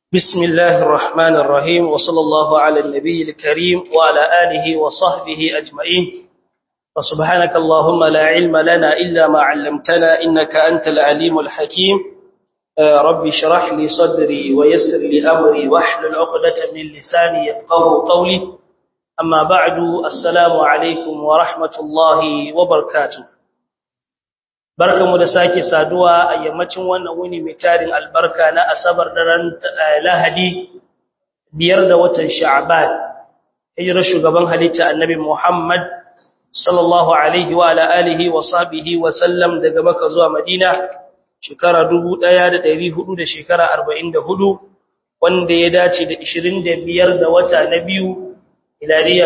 بسم الله الرحمن الرحيم وصلى الله على النبي الكريم وعلى آله وصحبه أجمعين وسبحانك اللهم لا علم لنا إلا ما علمتنا إنك أنت العليم الحكيم ربي شرح لي صدري ويسر لي أمري واحلل عقدة من لساني يفقه قولي أما بعد السلام عليكم ورحمة الله وبركاته barkamu da sake saduwa a yammacin wannan wuni mai tarin albarka na asabar daren lahadi biyar da watan sha'ban hijirar shugaban halitta annabi muhammad sallallahu alaihi wa ala alihi wa sahbihi wa sallam daga maka zuwa madina shekara 1400 da shekara 44 wanda ya dace da 25 da wata na biyu ilariya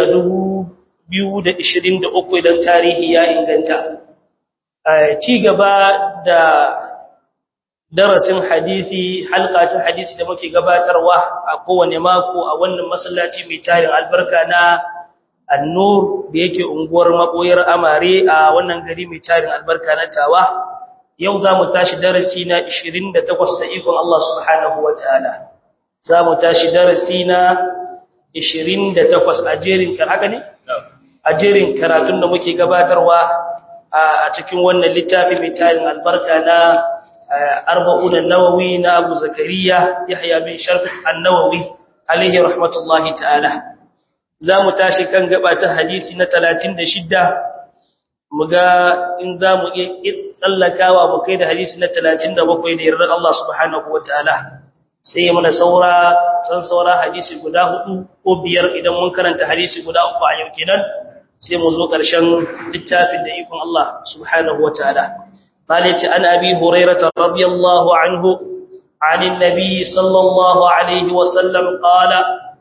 2023 idan tarihi ya inganta ci gaba da darasin hadisi halka ta hadisi da muke gabatarwa a kowane mako a wannan masallaci mai tarin albarka na annur da yake unguwar maboyar amare a wannan gari mai tarin albarka na tawa yau za mu tashi darasi na 28 da ikon Allah subhanahu wa ta'ala za mu tashi darasi na 28 a jerin haka ne? a jerin karatun da muke gabatarwa a cikin wannan littafi mai tarin albarka na arba'un an-nawawi na Abu Zakariya Yahya bin Sharf an-Nawawi alaihi rahmatullahi ta'ala zamu tashi kan gaba ta hadisi na 36 muga in zamu iya tsallakawa mu kai da hadisi na 37 da yarda Allah subhanahu wataala sai muna saura san saura hadisi guda hudu ko biyar idan mun karanta hadisi guda uku a yau kenan sai mu zo ƙarshen littafin da ikon Allah subhanahu wa ta'ala. Malati an abi Hurairata radiyallahu anhu, anin nabi sallallahu Alaihi wasallam ƙala,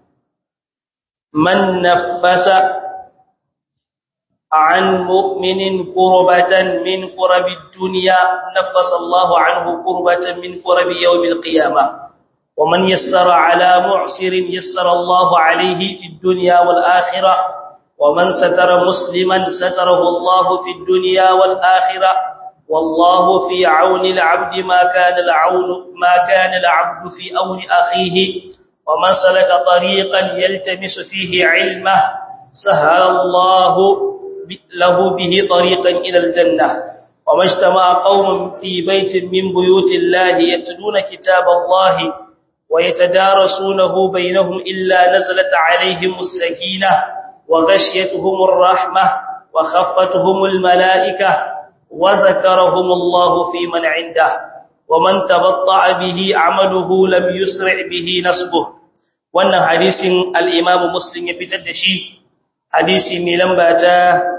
Man nafasa an mu'minin kurbatan min kurabi duniya, nafasa Allah anhu kurbatan min kurabi yau mil qiyama. ومن يسر على معسر يسر الله عليه في الدنيا والآخرة ومن ستر مسلما ستره الله في الدنيا والآخرة والله في عون العبد ما كان العون ما كان العبد في عون أخيه ومن سلك طريقا يلتمس فيه علمه سهل الله له به طريقا إلى الجنة وما اجتمع قوم في بيت من بيوت الله يتلون كتاب الله ويتدارسونه بينهم إلا نزلت عليهم السكينة وغشيتهم الرحمة وخفتهم الملائكة وذكرهم الله في من عنده ومن تبطع به عمله لم يسرع به نصبه wannan hadisin al-Imam Muslim ya fitar da shi hadisi mai lamba ta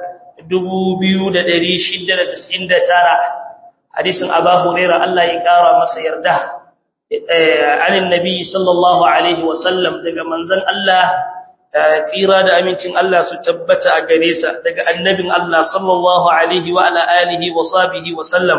2699 hadisin Abu Hurairah Allah ya kara masa yarda anin nabi sallallahu alaihi wasallam daga manzon Allah tsira da amincin Allah su tabbata a gare sa daga annabin Allah sallallahu alaihi wa ala alihi wa sahbihi wa sallam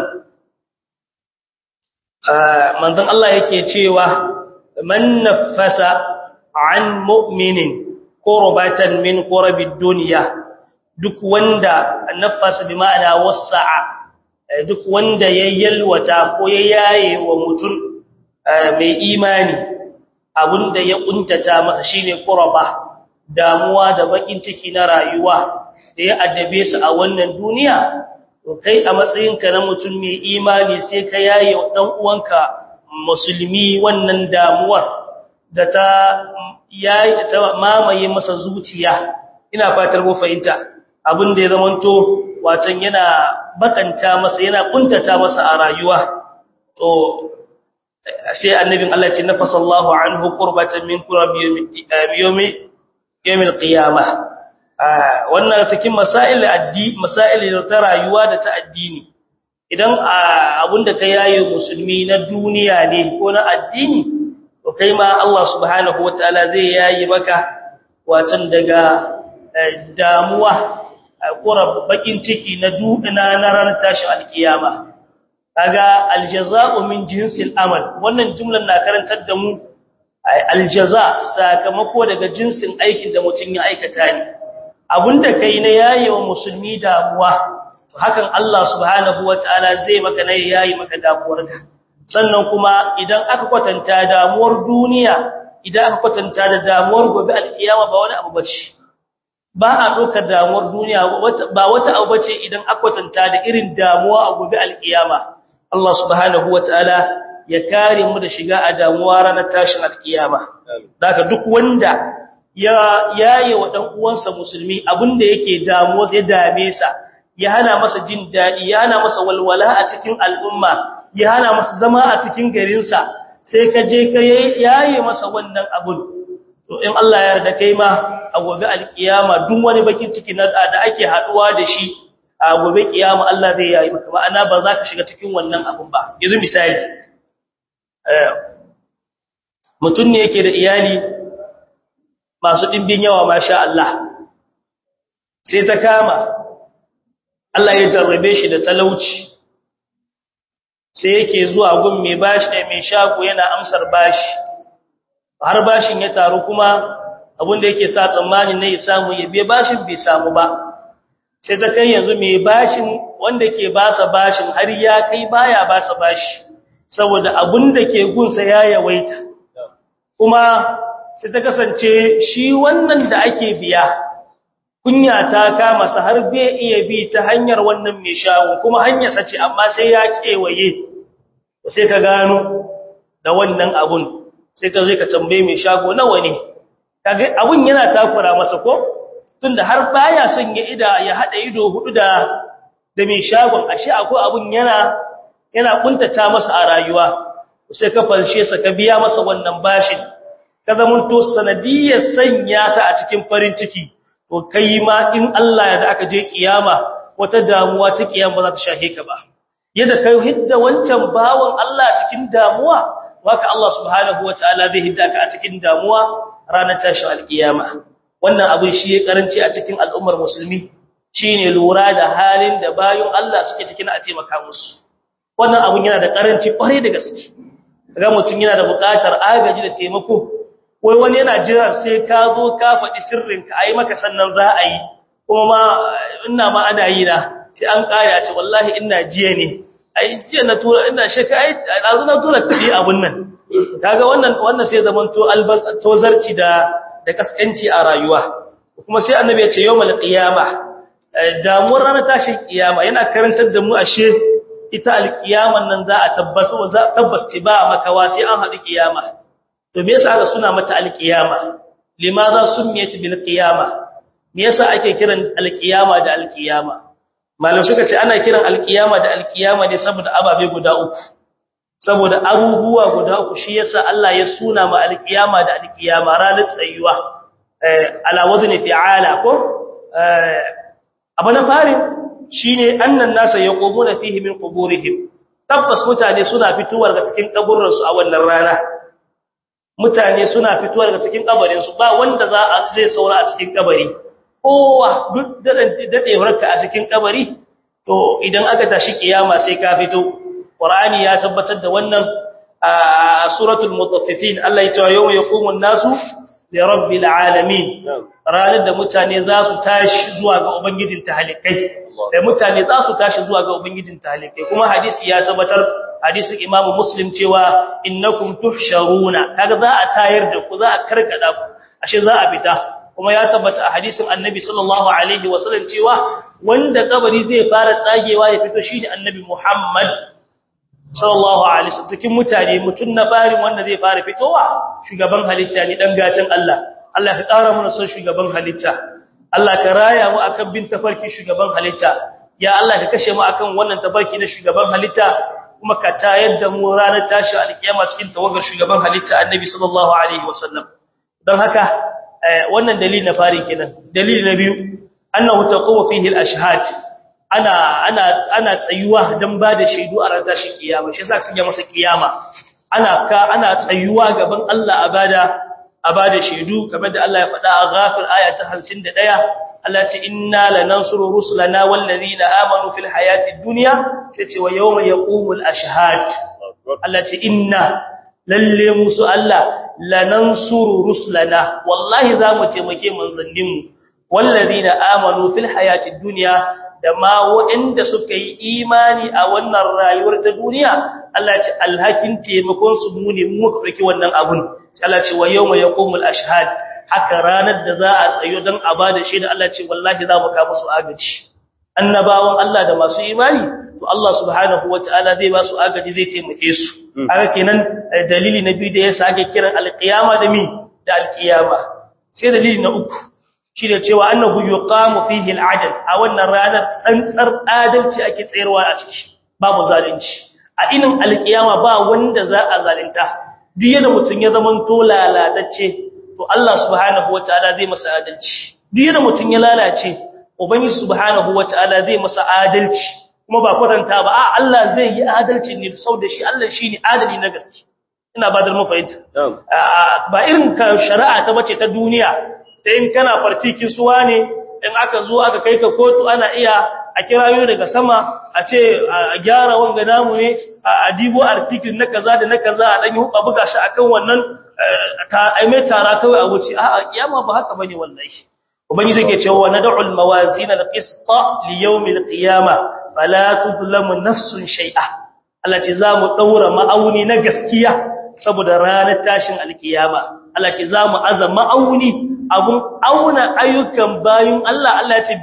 manzon Allah yake cewa man nafasa an mu'minin qurbatan min qurabid dunya duk wanda nafasa bi ma'ana wasa'a duk wanda ya yalwata ko ya yaye wa mutum mai imani abinda ya kuntata masa shine qurba damuwa da bakin ciki na rayuwa da ya addabe su a wannan duniya to kai a matsayinka na mutum mai imani sai ka yaye dan uwanka musulmi wannan damuwar da ta yayi ta mamaye masa zuciya ina fatar mu fahimta abin da ya zamanto watan yana bakanta masa yana kuntata masa a rayuwa to sai annabin Allah ya ce nafasallahu anhu qurbatan min qurbi yawmi yawmil qiyamah wannan cikin masail addi masail ta rayuwa da ta addini idan abinda ka yaye musulmi na duniya ne ko na addini to kai ma Allah subhanahu wataala zai yayi maka watan daga damuwa qurab bakin ciki na dukana na ran tashi alkiyama kaga aljaza'u min jinsil amal wannan jumlan na karantar da mu aljaza sakamako daga jinsin aikin da mutum ya aikata ne abinda kai na yayewa musulmi damuwa to hakan Allah subhanahu wataala zai maka na yayi maka damuwarka sannan kuma idan aka kwatanta damuwar duniya idan aka kwatanta da damuwar gobe alkiyama ba wani abu bace ba a ɗaukar damuwar duniya ba wata abu bace idan aka kwatanta da irin damuwa a gobe alkiyama Allah subhanahu wataala ya kare mu da shiga a damuwa ranar tashin alkiyama daga duk wanda ya yaye wa dan uwansa musulmi abinda yake damuwa ya dame sa ya hana masa jin dadi ya hana masa walwala a cikin al'umma ya hana masa zama a cikin garinsa sai ka je ka yaye masa wannan abun to in Allah ya yarda kai ma a gobe alkiyama duk wani bakin ciki na da ake haduwa da shi a gobe kiyama Allah zai yayi maka ma'ana ba za ka shiga cikin wannan abun ba yanzu misali mutum ne yake da iyali masu dimbin yawa masha Allah sai ta kama Allah ya jarrabe shi da talauci sai yake zuwa gun mai bashi da mai shago yana amsar bashi har bashin ya taru kuma abinda yake sa tsammanin ne ya samu ya biya bashin bai samu ba sai ta kai yanzu mai bashin wanda ke basa bashin har ya kai baya basa bashi saboda abinda ke gunsa ya yawaita kuma sai ta kasance shi wannan da ake biya kunya ta kama sa har bai iya bi ta hanyar wannan mai shago kuma hanyar sa ce amma sai ya kewaye sai ka gano da wannan abun sai ka zai ka tambaye mai shago nawa ne kage abun yana takura masa ko tunda har baya son ya ida ya hada ido hudu da da mai shagon ashe akwai abun yana yana kuntata masa a rayuwa sai ka falshe sa ka biya masa wannan bashin ka zamanto sanadiyar sanya sa a cikin farin ciki to kai ma in Allah ya da aka je kiyama wata damuwa ta kiyama za ta shahe ka ba yadda kai hidda wancan bawon Allah cikin damuwa waka Allah subhanahu wataala zai hidda ka a cikin damuwa ranar tashin alkiyama wannan abin shi ya karanci a cikin al'ummar musulmi shine lura da halin da bayon Allah suke cikin a taimaka musu wannan abin yana da karanci kwarai da gaske ga mutum yana da buƙatar agaji da taimako wai wani yana jira sai ka zo ka faɗi sirrinka a yi maka sannan za a yi kuma ma ina ma ana yi na sai an ƙaya ce wallahi ina jiya ne a yi jiya na tura ina shaka ai ɗazu na tura kuɗi abun nan kaga wannan wannan sai zaman to albas tozarci da da kaskanci a rayuwa kuma sai annabi ya ce yawmal qiyama damuwar ranar tashin kiyama yana karantar da mu ashe ita alkiyaman nan za a tabbata za tabbas ba makawa sai an haɗu kiyama to me yasa aka suna mata alqiyama limaza summiyat bil qiyama me yasa ake kiran alqiyama da alqiyama malam suka ce ana kiran alqiyama da alqiyama ne saboda ababe guda uku saboda abubuwa guda uku shi yasa Allah ya suna ma alqiyama da alqiyama ranar tsayuwa ala wazni fi'ala ko abu na fari shine annan nasa yaqumuna fihi min quburihim tabbas mutane suna fitowa daga cikin kaburransu a wannan rana mutane suna fitowa daga cikin kabarin su ba wanda za a zai saura a cikin kabari kowa duk dadewarka a cikin kabari to idan aka tashi kiyama sai ka fito qur'ani ya tabbatar da wannan a suratul mutaffifin Allah ya ce yawma yaqumu an-nasu li rabbil alamin ranar da mutane za su tashi zuwa ga ubangijin tahalikai da mutane za su tashi zuwa ga ubangijin tahalikai kuma hadisi ya tabbatar hadisin imamu muslim cewa innakum tuhsharuna kaga za a tayar da ku za a karkada ku ashe za a fita kuma ya tabbata a hadisin annabi sallallahu alaihi wasallam cewa wanda kabari zai fara tsagewa ya fito shine annabi muhammad sallallahu alaihi wasallam cikin mutane mutun na farin wanda zai fara fitowa shugaban halitta ne dan gatan Allah Allah ka ƙara mana son shugaban halitta Allah ka raya mu akan bin tafarki shugaban halitta ya Allah ka kashe mu akan wannan tafarki na shugaban halitta kuma ka tayar da mu ranar tashi alkiyama cikin tawagar shugaban halitta annabi sallallahu alaihi wasallam don haka wannan dalili na fari kenan dalili na biyu annahu taqumu fihi al-ashhad ana ana ana tsayuwa dan bada shaidu a ranar tashi kiyama shi yasa sun masa kiyama ana ka ana tsayuwa gaban Allah a bada a bada shaidu kamar da Allah ya faɗa a ghafir aya ta 51 Allah ce inna lanansuru rusulana wallazina amanu fil hayati dunya sai ce wa yawma yaqumul ashhad Allah ce inna lalle musu Allah lanansuru rusulana wallahi zamu taimake manzannin mu wallazina amanu fil hayati dunya da ma waɗanda suka yi imani a wannan rayuwar ta duniya Allah ya ce alhakin taimakon su mu ne mu muka dauki wannan abun sai Allah ya ce wa yawma yaqumul ashhad haka ranar da za a tsayo dan a bada shi da Allah ya ce wallahi za mu ka musu agaji annabawan Allah da masu imani to Allah subhanahu wataala zai ba su agaji zai taimake su haka kenan dalili na biyu da yasa ake kiran alqiyama da mi da alqiyama sai dalili na uku shine cewa annahu yuqamu fihi al'adl a wannan ranar tsantsar adalci ake tsayarwa a ciki babu zalunci a inin alqiyama ba wanda za a zalunta duk yana mutun ya zaman to lalatacce to Allah subhanahu wataala zai masa adalci duk yana mutun ya lalace ubangiji subhanahu wataala zai masa adalci kuma ba kwatanta ba a Allah zai yi adalci ne saboda shi Allah shine adali na gaske ina ba da mu fahimta ba irin ka shari'a ta bace ta duniya ta in kana fartikin suwa ne in aka zo aka kai ka kotu ana iya a kirayo daga sama a ce a gyara wanga namu ne a dibo artikin na kaza da na kaza a dan yi hukka buga shi akan wannan ta aime tara kawai a wuce a'a kiyama ba haka bane wallahi ubangiji yake cewa nad'u al-mawazin al-qist li yawm al-qiyama fala tudlamu nafsun shay'a Allah ce za mu daura ma'auni na gaskiya saboda ranar tashin alkiyama Allah ce za mu aza ma'auni abun auna ayyukan bayun Allah Allah ce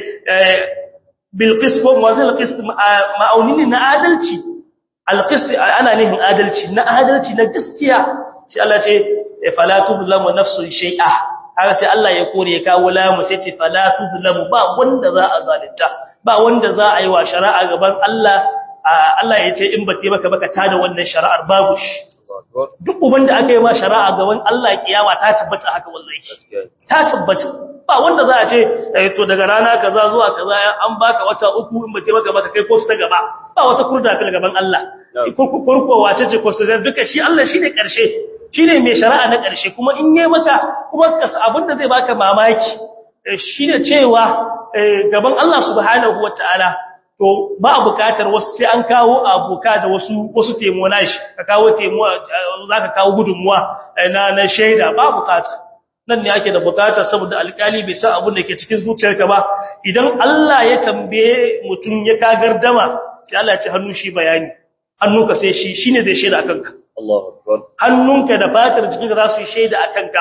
bil qist ko mawazin al-qist ma'auni na adalci al-qist ana nihin adalci na adalci na gaskiya sai Allah ce fala tudlamu nafsun shay'a haka sai Allah ya kore ya kawo lamu sai ce fala tudlamu ba wanda za a zalunta ba wanda za a yi wa shari'a gaban Allah Allah ya ce in ba maka baka tada wannan shari'ar babu shi duk uban da aka yi ma shari'a gaban Allah kiyama ta tabbata haka wallahi ta tabbata ba wanda za a ce to daga rana kaza zuwa kaza an baka wata uku in ba maka baka kai kosu ta gaba ba wata kurda fil gaban Allah kurko wace ce kosu duka shi Allah shine karshe shine mai shari'a na karshe kuma in yayi maka kuma abinda zai baka mamaki shine cewa gaban Allah subhanahu wataala to ba bukatar wasu sai an kawo abuka da wasu wasu temo nashi ka kawo temo zaka kawo gudunmuwa na na shaida ba bukata nan ne ake da bukata saboda alkali bai san abin da ke cikin zuciyarka ba idan Allah ya tambaye mutum ya kagardama sai Allah ya ce hannu shi bayani hannunka sai shi shine zai shaida akan ka Allahu akbar hannunka da fatar jikinka za su yi shaida akan ka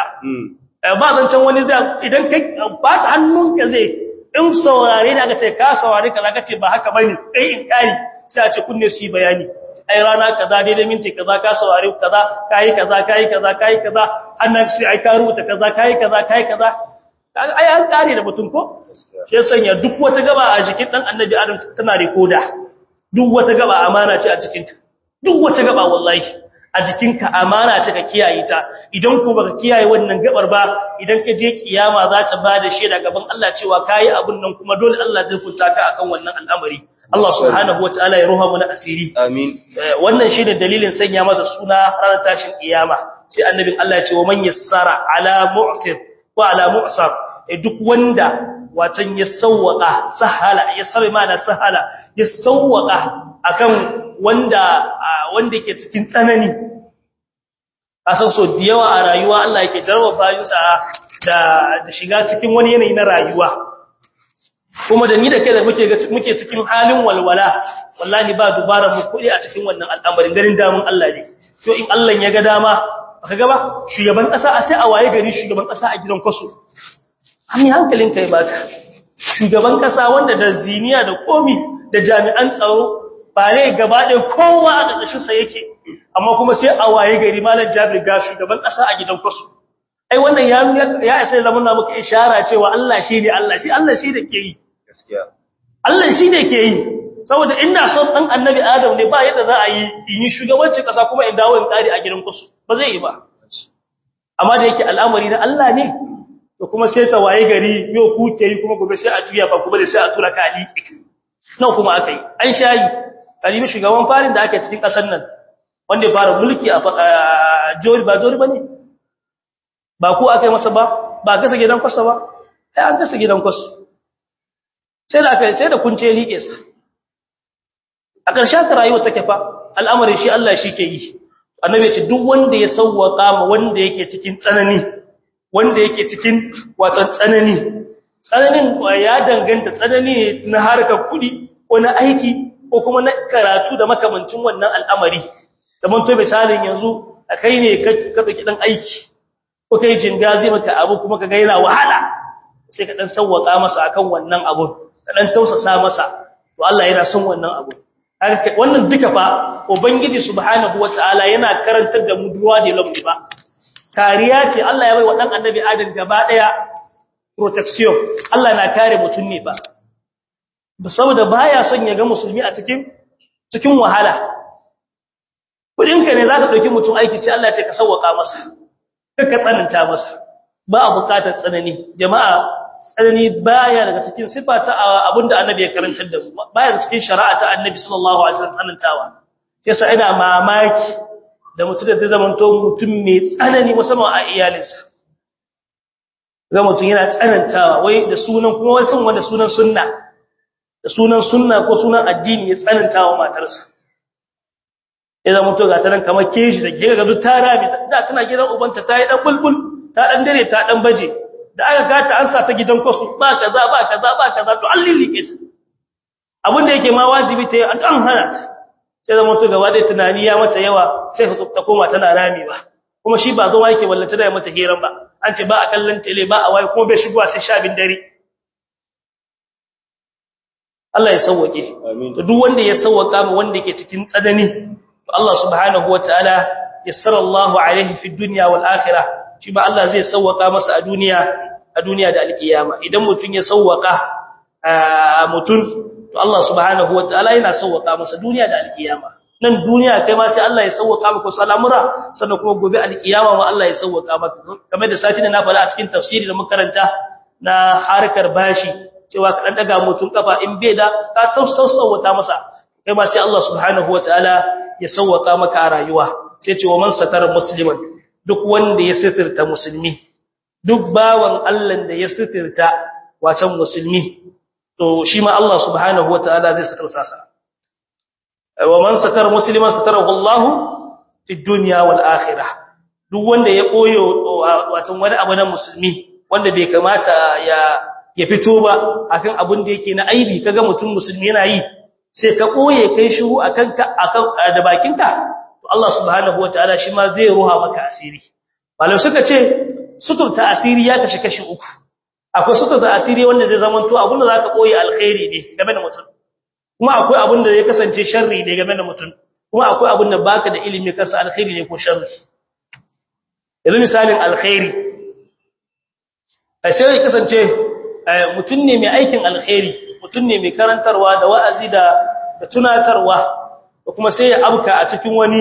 ba zancen wani zai idan kai ba hannunka zai in saurare da aka ce ka saurare kaza kace ba haka bane kai in kai sai a ce kunne su yi bayani ai rana kaza daidai minti kaza ka saurare kaza kai kaza kai kaza kai kaza annan shi ai ka rubuta kaza kai kaza kai kaza ai an kare da mutum ko sai sanya duk wata gaba a jikin dan annabi adam tana rekoda duk wata gaba amana ce a cikin duk wata gaba wallahi a jikinka amana ce ka kiyaye ta idan ko baka kiyaye wannan gabar ba idan ka je kiyama za ta bada shaida gaban Allah cewa kai abun nan kuma dole Allah zai kunta ka akan wannan al'amari Allah subhanahu wataala ya ruha mu na asiri amin wannan shine dalilin sanya masa suna ranar tashin kiyama sai annabin Allah ya ce wa man yassara ala mu'sir wa ala mu'sar duk wanda watan ya sawwaka sahala ya sabai mana sahala ya sawwaka akan wanda wanda ke cikin tsanani kasan so da yawa a rayuwa Allah yake jarraba bayinsa da da shiga cikin wani yanayi na rayuwa kuma da ni da kai da muke muke cikin halin walwala wallahi ba dubara mu kudi a cikin wannan al'amarin garin damun Allah ne to in Allah ya ga dama baka ga ba shugaban kasa a sai a waye gari shugaban kasa a gidan kwaso ami hankalin kai baka shugaban kasa wanda da ziniya da komi da jami'an tsaro ba ne gaba ɗaya kowa a ƙarƙashin sa yake amma kuma sai a waye gari malam Jabir ga shugaban kasa a gidan kwaso ai wannan ya ya isa da muna muka ishara cewa Allah shi ne Allah shi Allah shi da ke yi gaskiya Allah shi ne ke yi saboda ina son dan annabi Adam ne ba yadda za a yi in yi shugabancin kasa kuma in dawo in tsari a gidan kwaso ba zai yi ba amma da yake al'amari na Allah ne to kuma sai ta waye gari yau ku ke yi kuma gobe sai a juya ba kuma da sai a tura ka aliki nan kuma aka yi an shayi kalimi shugaban farin da ake cikin kasar nan wanda ya fara mulki a jori ba jori ba ne ba ku aka yi masa ba ba gasa gidan kwasa ba ai an gasa gidan kwasu sai da aka sai da kunce liƙe sa a ƙarshen ta rayuwa take fa al'amarin shi Allah shi ke yi annabi ya ce duk wanda ya sawwaka ma wanda yake cikin tsanani wanda yake cikin wato tsanani tsananin ya danganta tsanani na harkar kudi ko na aiki ko kuma na karatu da makamancin wannan al'amari da mun to misalin yanzu kai ne ka tsaki dan aiki ko kai jinga zai maka abu kuma ka ga yana wahala sai ka dan sawwaka masa akan wannan abu ka dan tausasa masa to Allah yana son wannan abu wannan duka fa ubangiji subhanahu wataala yana karantar da mu duwa da lamu ba kariya ce Allah ya bai wa dan annabi Adam gaba daya protection Allah na kare mutun ne ba saboda baya son ya ga musulmi a cikin cikin wahala kudinka ne zaka dauki mutum aiki sai Allah ya ce ka sauwaka masa ka tsananta masa ba a bukatar tsanani jama'a tsanani baya daga cikin sifa ta abinda annabi ya karantar da mu baya daga cikin shari'a ta annabi sallallahu alaihi wasallam tsanantawa yasa ina mamaki da mutum da zai zama to mutum mai tsanani musamman a iyalinsa ga mutum yana tsanantawa wai da sunan kuma wai sun wanda sunan sunna da sunan sunna ko sunan addini ya tsanantawa matarsa ya zama to ga tanan kamar keji da ke ga duk ta rami da tana gidan ubanta ta yi dan bulbul ta dan dare ta dan baje da aka gata an sa ta gidan kwasu ba kaza ba kaza ba kaza to an lilike ta abin da yake ma wajibi ta yi an kan hana ta sai zama to gaba da tunani ya mata yawa sai ta koma tana ramewa kuma shi ba zo yake wallace da mata hiran ba an ce ba a kallon tele ba a waye kuma bai shigowa sai sha bin dare Allah ya sauwake to duk wanda ya sauwaka mu wanda yake cikin tsanani to Allah subhanahu wataala yassara Allahu alaihi fi dunya wal akhirah shi ba Allah zai sauwaka masa a duniya a duniya da alkiyama idan mutun ya sauwaka mutun to Allah subhanahu wataala yana sauwaka masa duniya da alkiyama nan duniya kai ma sai Allah ya sauwaka maka wasu al'amura sannan kuma gobe alkiyama ma Allah ya sauwaka maka kamar da sati da na fara a cikin tafsiri da makaranta na harkar bashi cewa ka dan daga mutun kafa in bai da ka tausauta masa kai ma sai Allah subhanahu wataala ya sauwaka maka a rayuwa sai ce wa man satara musliman duk wanda ya sitirta musulmi duk bawan Allah da ya sitirta wacan musulmi to shi ma Allah subhanahu wataala zai sitirta sa wa man satara musliman satarahu Allah fi dunya wal akhirah duk wanda ya koyo wacan wani abu na musulmi wanda bai kamata ya ya fito ba akan abin da yake na aibi kaga mutum musulmi yana yi sai ka koye kai shiru akan ka akan da bakinka to Allah subhanahu wataala shi ma zai ruha maka asiri malam suka ce suturta asiri ya kashi kashi uku akwai suturta asiri wanda zai zama to abin da zaka koye alkhairi ne game da mutum kuma akwai abin da ya kasance sharri ne game da mutum kuma akwai abin da baka da ilimi kasa alkhairi ne ko sharri yanzu misalin alkhairi sai ya kasance mutum ne mai aikin alkhairi mutum ne mai karantarwa da wa'azi da da tunatarwa da kuma sai ya abka a cikin wani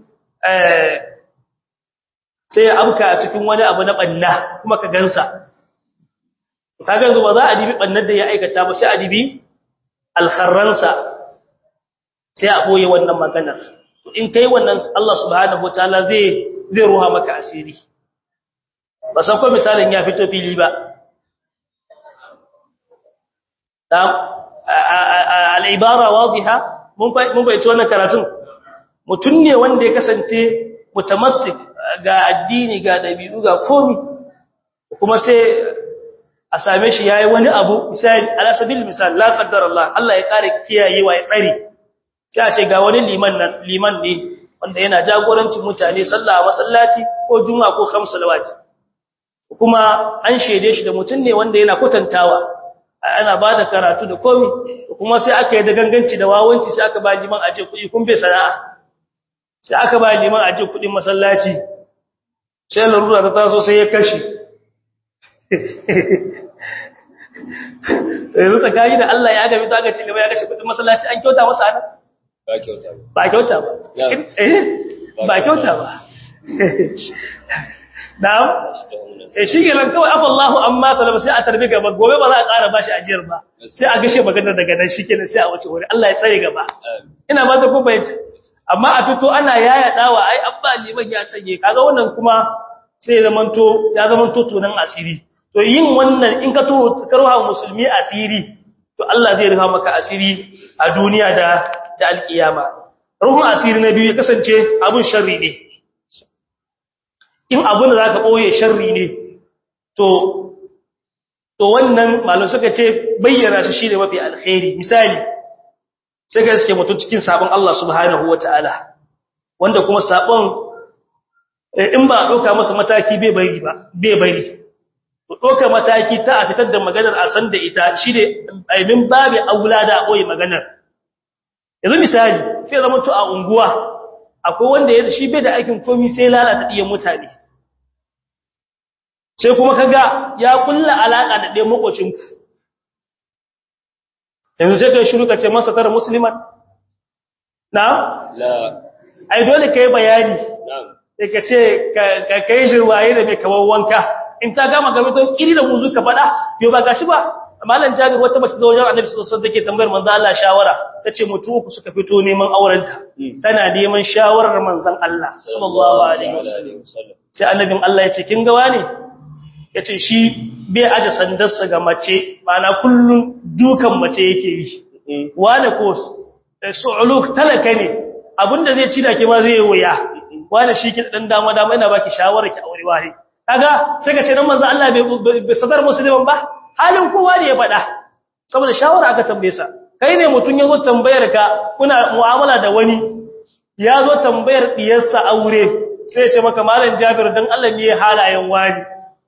sai ya abka a cikin wani abu na banna kuma ka gansa kaga yanzu ba za a dibi bannar da ya aikata ba sai a dibi alkharransa sai a boye wannan maganar to in kai wannan Allah subhanahu wataala zai zai ruha maka asiri ba san ko misalin ya fito fili ba al'ibara wadiha mun bai ci wannan karatun mutum ne wanda ya kasance mutamassik ga addini ga dabi'u ga komi kuma sai a same shi yayi wani abu misali ala sabil misal la qaddar Allah Allah ya kare kiyayewa ya tsare sai a ce ga wani liman nan liman ne wanda yana jagorancin mutane sallah masallaci ko juma'a ko khamsu salawati kuma an shede shi da mutum ne wanda yana kwatantawa ana ba da karatu da komi kuma sai aka yi da ganganci da wawanci sai aka ba liman aje kuɗi kun bai sana'a sai aka ba liman aje kuɗin masallaci sai larura ta taso sai ya kashi yanzu tsakani da Allah ya gabi ta gaci gaba ya kashe kuɗin masallaci an kyauta masa ana ba kyauta ba ba kyauta ba ba kyauta ba na'am eh shi ke nan kawai afallahu amma salama sai a tarbi gaba gobe ba za a ƙara bashi ajiyar ba sai a gashe maganar daga nan shi kenan sai a wuce wuri Allah ya tsare gaba ina ba ta kuma amma a fito ana yaya dawa ai abba liman ya canje kaga wannan kuma sai zamanto ya zamanto tunan asiri to yin wannan in ka to karwa musulmi asiri to Allah zai rufa maka asiri a duniya da da alkiyama ruhun asiri na biyu ya kasance abun sharri ne in abin da za ka ɓoye sharri ne to to wannan malam suka ce bayyana shi shine mafi alkhairi misali sai ka iske mutum cikin sabon Allah subhanahu wataala wanda kuma sabon in ba doka masa mataki bai bari ba bai bari to doka mataki ta a fitar da maganar a san da ita shine aimin babu aulada a boye maganar yanzu misali sai zama to a unguwa akwai wanda ya shi bai da aikin komai sai lalata diyan mutane sai kuma kaga ya kulla alaka da ɗayan makocinku yanzu sai kai shiru ka ce masa tara musliman na la ai dole kai bayani na'am sai ka ce ka kai jirwaye da mai kamar wanka in ta gama game to iri da muzu ka faɗa yau ba gashi ba malam jabir wata mace da wajen annabi sallallahu alaihi wasallam take tambayar manzo Allah shawara tace mutu uku suka fito neman aurenta tana neman shawarar manzon Allah sallallahu alaihi wasallam sai annabin Allah ya ce kin ga wani yace shi bai aje sandarsa ga mace mana kullun dukan mace yake yi wani ko su'uluk talaka ne abinda zai ci da ke ma zai wuya wani shi ki dan dama dama ina baki shawara ki aure wani kaga sai ka ce dan manzo Allah bai sadar musulman ba halin kowa ne ya faɗa saboda shawara aka tambaye sa kai ne mutun yazo tambayar ka kuna mu'amala da wani yazo tambayar diyarsa aure sai ya ce maka malam Jabir dan Allah ne halayen wani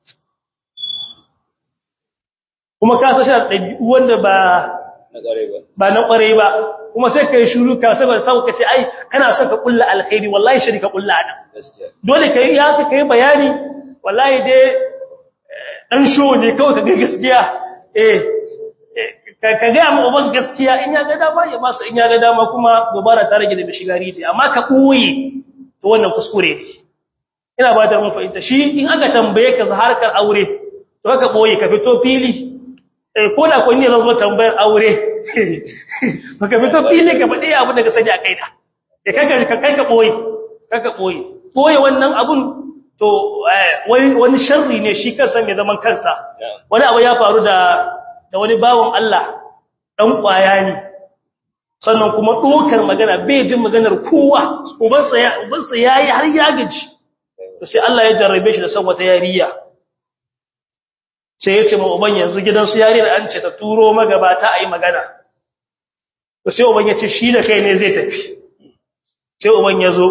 kuma ka sashi da ɗabi'u wanda ba na ƙware ba ba na ƙware ba kuma sai kai shuru ka saboda sau ka ce ai kana son ka kulla alkhairi wallahi shari ka kulla adam gaskiya dole kai ya ka kai bayani wallahi dai dan sho ne kawai ka ga gaskiya eh ka ka ga mu uban gaskiya in ya ga dama ya masa in ya ga dama kuma gobara ta rage da bishigari ce amma ka koyi to wannan kuskure ne ina ba da mun fahimta shi in aka tambaye ka harkar aure to ka boye ka fito fili eh ko da ko ne zan zo tambayar aure baka fito fili ka faɗi abin da ka sani a kaina da kanka ka kai ka boye kaka boye boye wannan abun to wani wani sharri ne shi kansa mai zaman kansa wani abu ya faru da da wani bawon Allah dan kwaya ne sannan kuma dokar magana bai jin maganar kowa ubansa ya ubansa yayi har ya gaji to sai Allah ya jarrabe shi da san wata yariya sai ya ce ma uban yanzu gidansu yariyar an ce ta turo magabata a yi magana to sai uban ya ce shi da kai ne zai tafi sai uban ya zo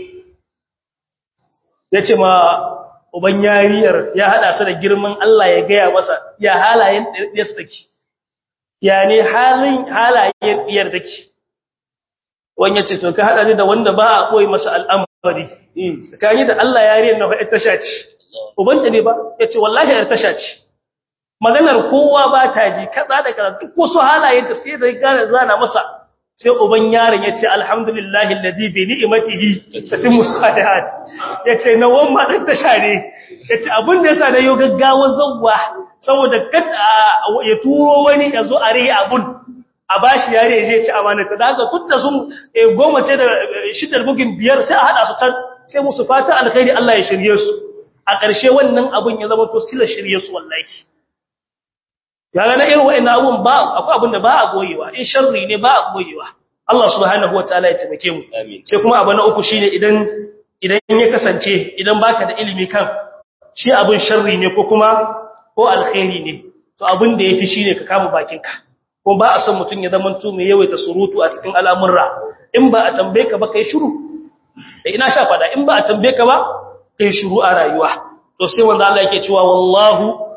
ya ce ma uban yariyar ya haɗa su da girman Allah ya gaya masa ya halayen ɗiyarsa take ya ne halayen ɗiyar take wani ya ce to ka haɗa ne da wanda ba a ɓoye masa al'amari tsakani da Allah yariyar na faɗi tasha ce ubanta ne ba ya ce wallahi yar tasha ce maganar kowa ba ta ji kaza da kaza duk wasu halayen da sai da gane zana masa sai uban yaron yace alhamdulillahi alladhi bi ni'matihi tatimmu salihat yace na wamma din ta share yace abin da yasa da yau gaggawa zawwa saboda kada ya turo wani yazo a rai abun a bashi yare je ci amana ta daga tunda sun goma ce da shiddar bugin biyar sai a hada su can sai musu fata alkhairi Allah ya shirye su a ƙarshe wannan abun ya zama to sila shirye su wallahi yaga na irin wa'annan abun ba akwai abin da ba a goyewa in sharri ne ba a goyewa Allah subhanahu wataala ya taimake mu amin sai kuma abu na uku shine idan idan ya kasance idan baka da ilimi kan shi abin sharri ne ko kuma ko alkhairi ne to abin da yafi shine ka kama bakinka ko ba a son mutun ya zama mai yawaita surutu a cikin al'amurra in ba a tambaye ka ba kai shiru da ina sha fada in ba a tambaye ka ba kai shiru a rayuwa to sai wanda Allah yake cewa wallahu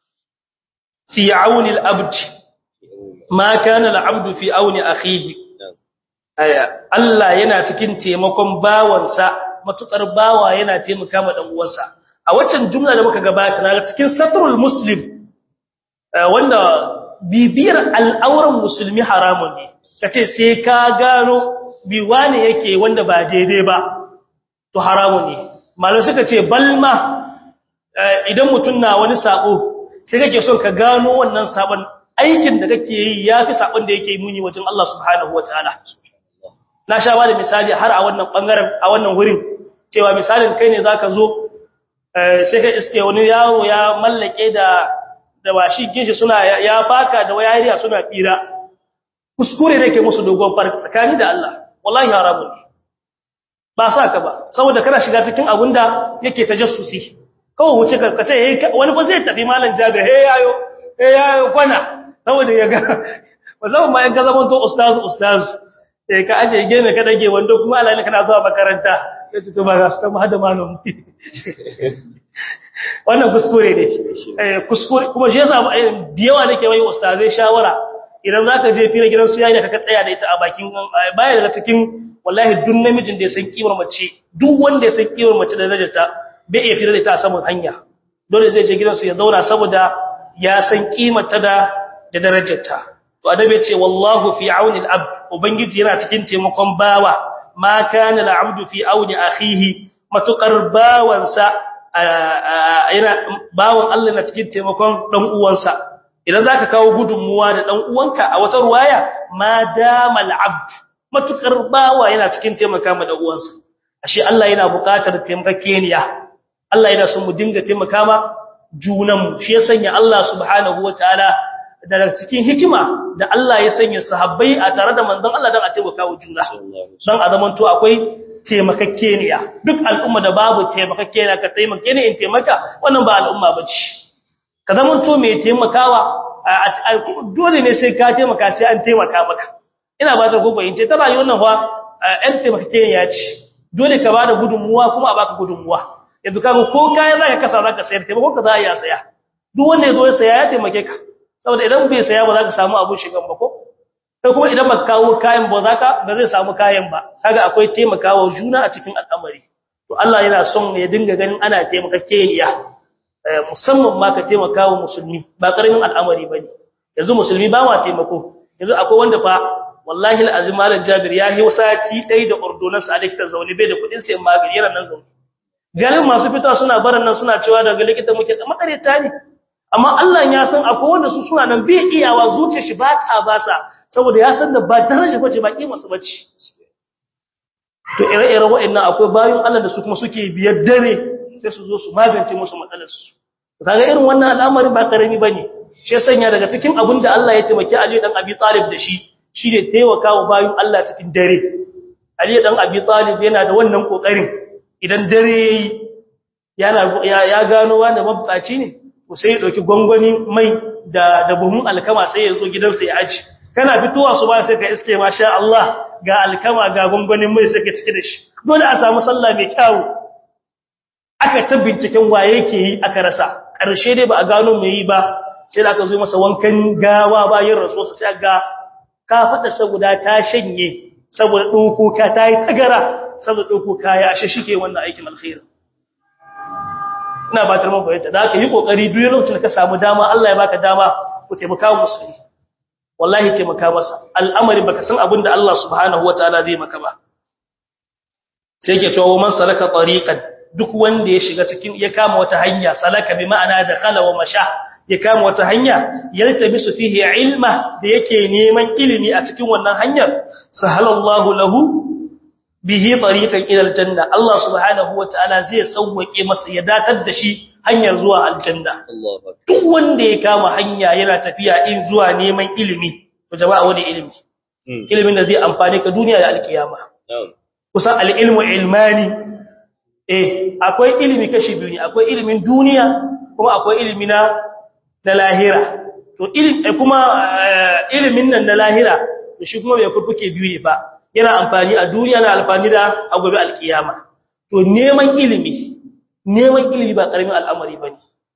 fi auni al-abd ma kana al-abd fi auni akhihi aya Allah yana cikin taimakon bawansa matukar bawa yana taimaka ma dan uwansa a waccan jumla da muka gabata na cikin satrul muslim wanda bibiyar al'auran musulmi haramun ne kace sai ka gano bi wane yake wanda ba daidai ba to haramun ne malai suka ce balma idan mutun na wani sako sai kake son ka gano wannan sabon aikin da kake yi yafi sabon da yake muni wajen Allah subhanahu wataala na sha ba da misali har a wannan bangaren a wannan wurin cewa misalin kai ne zaka zo sai ka iske wani yaro ya mallake da da washi ginshi suna ya faka da wayariya suna fira kuskure ne ke musu dogon farki tsakani da Allah wallahi haramun ne ba sa ka ba saboda kana shiga cikin abun da yake tajassusi kawai wuce ka kace wani ba zai tafi malam jabir he yayo he yayo kwana saboda ya ga musamman ma in ka zama to ustaz ustaz eh ka aje gene ka dage wando kuma Allah ne kana zuwa makaranta sai to ba za su ta hada malamu wannan kuskure ne eh kuskure kuma shi yasa da yawa nake mai ustazai shawara idan zaka je fira gidan su yayi da ka tsaya da ita a bakin baya daga cikin wallahi duk namijin da ya san kimar mace duk wanda ya san kimar mace da darajarta bai iya fira da ita a saman hanya dole zai je gidansu ya zauna saboda ya san kimarta da da darajarta to adabi ce wallahu fi auni al-abd ubangiji yana cikin taimakon bawa ma kana al-abdu fi auni akhihi matukar bawansa yana bawan Allah na cikin taimakon dan uwansa idan zaka kawo gudunmuwa da dan uwanka a wata ruwaya ma dama al-abd matukar bawa yana cikin taimaka ma dan uwansa ashe Allah yana buƙatar taimakekeniya Allah yana son mu dinga taimaka ma junanmu shi ya sanya Allah subhanahu wataala daga cikin hikima da Allah ya sanya sahabbai a tare da manzon Allah dan a taimaka wa juna dan a zaman to akwai taimakekeniya duk al'umma da babu taimakekeniya ka taimake ni in taimaka wannan ba al'umma bace ka zaman to mai taimakawa dole ne sai ka taimaka sai an taimaka maka ina ba ta gogo in ce ta rayuwar nan fa ɗan taimakekeniya ce dole ka bada gudunmuwa kuma a baka gudunmuwa yanzu kaga ko kayan zaka kasa zaka sayar taimako ka za ya saya duk wanda yazo ya saya ya taimake ka saboda idan bai saya ba zaka samu abun shigan ba ko sai kuma idan baka kawo kayan ba zaka ba zai samu kayan ba kaga akwai taimakawa juna a cikin al'amari to Allah yana son ya dinga ganin ana taimakakeniya musamman ma ka taimakawa musulmi ba karamin al'amari bane yanzu musulmi ba ma taimako yanzu akwai wanda fa wallahi alazim malam jabir ya yi sati dai da ordonansa a likitan zaune bai da kudin sayan magani yana nan zaune ganin masu fita suna barin nan suna cewa daga likita muke da makareta ne amma Allah ya san akwai wanda su suna nan bai iyawa zuciyar shi ba ta basa saboda ya san da ba daraja bace ba kima su bace to ire-ire wa'annan akwai bayan Allah da su kuma suke biyar dare sai su zo su magance musu matsalar su kaga irin wannan al'amari ba karami bane shi sanya daga cikin abin da Allah ya taimaki Ali dan Abi Talib da shi shine taimakawa bayan Allah cikin dare Ali dan Abi Talib yana da wannan kokarin idan dare yana ya gano wanda mabtsaci ne ko sai ya dauki gwangwani mai da da buhun alkama sai ya zo gidansa ya aji kana fitowa su ba sai ka iske masha Allah ga alkama ga gwangwanin mai sai ka cike da shi dole a samu sallah mai kyau aka ta binciken waye yake yi aka rasa karshe dai ba a gano mai yi ba sai da aka zo masa wankan gawa bayan rasuwarsa sai ga ka fada saboda ta shanye saboda dokoka ta yi tagara saboda ɗauko kaya ashe shike wannan aikin alkhairi ina ba tarman bayyana da aka yi kokari duk lokacin da ka samu dama Allah ya baka dama ku taimaka wa musulmi wallahi taimaka masa al'amari baka san abin da Allah subhanahu wataala zai maka ba sai yake cewa man salaka tariqan duk wanda ya shiga cikin ya kama wata hanya salaka bi ma'ana dakhala wa masha ya kama wata hanya yaltabisu fihi ilma da yake neman ilimi a cikin wannan hanyar sahalallahu lahu bihi tariqan ila aljanna Allah subhanahu wataala zai sauwake masa ya datar da shi hanyar zuwa aljanna duk wanda ya kama hanya yana tafiya in zuwa neman ilimi to jama'a wani ilimi ilimin da zai amfane ka duniya da alkiyama kusan alilmu ilmani eh akwai ilimi kashi biyu ne akwai ilimin duniya kuma akwai ilimi na na lahira to ilimi kuma ilimin nan na lahira to shi kuma bai kurfuke biyu ne ba yana amfani a duniya na amfani da a gobe alkiyama to neman ilimi neman ilimi ba karamin al'amari bane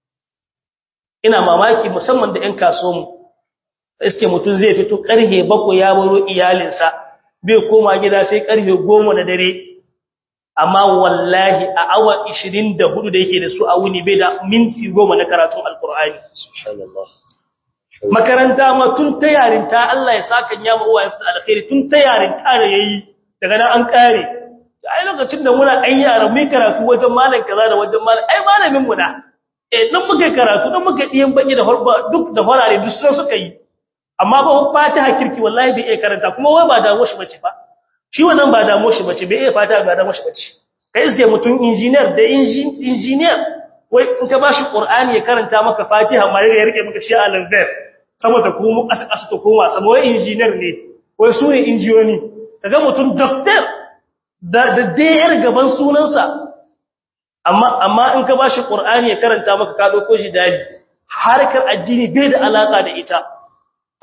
ina mamaki musamman da ƴan kasuwanmu iske mutum zai fito karhe bakwai ya baro iyalinsa bai koma gida sai karhe goma na dare amma wallahi a awa 24 da yake da su a wuni bai da minti goma na karatun alkur'ani subhanallah makaranta ma tun ta yarinta Allah ya saka ya ma uwayensu da alkhairi tun ta yarinta da yayi daga nan an kare ai lokacin da muna ɗan yara mai karatu wajen malam kaza da wajen malam ai malamin mu na eh dan muka karatu dan muka diyan baki da horba duk da horare duk sun suka yi amma ba fatiha kirki wallahi bai iya karanta kuma wai ba dawo shi bace ba shi wannan ba dawo shi bace bai iya fatiha ba dawo shi bace kai iske mutum engineer da engineer wai in ka bashi qur'ani ya karanta maka fatiha ma ya rike maka shi al-anzar saboda kuma kasa kasa to koma saboda wai engineer ne wai su ne injiyoni kaga mutum doctor da da dayar gaban sunansa amma amma in ka bashi qur'ani ya karanta maka ka dauko shi dali harkar addini bai da alaka da ita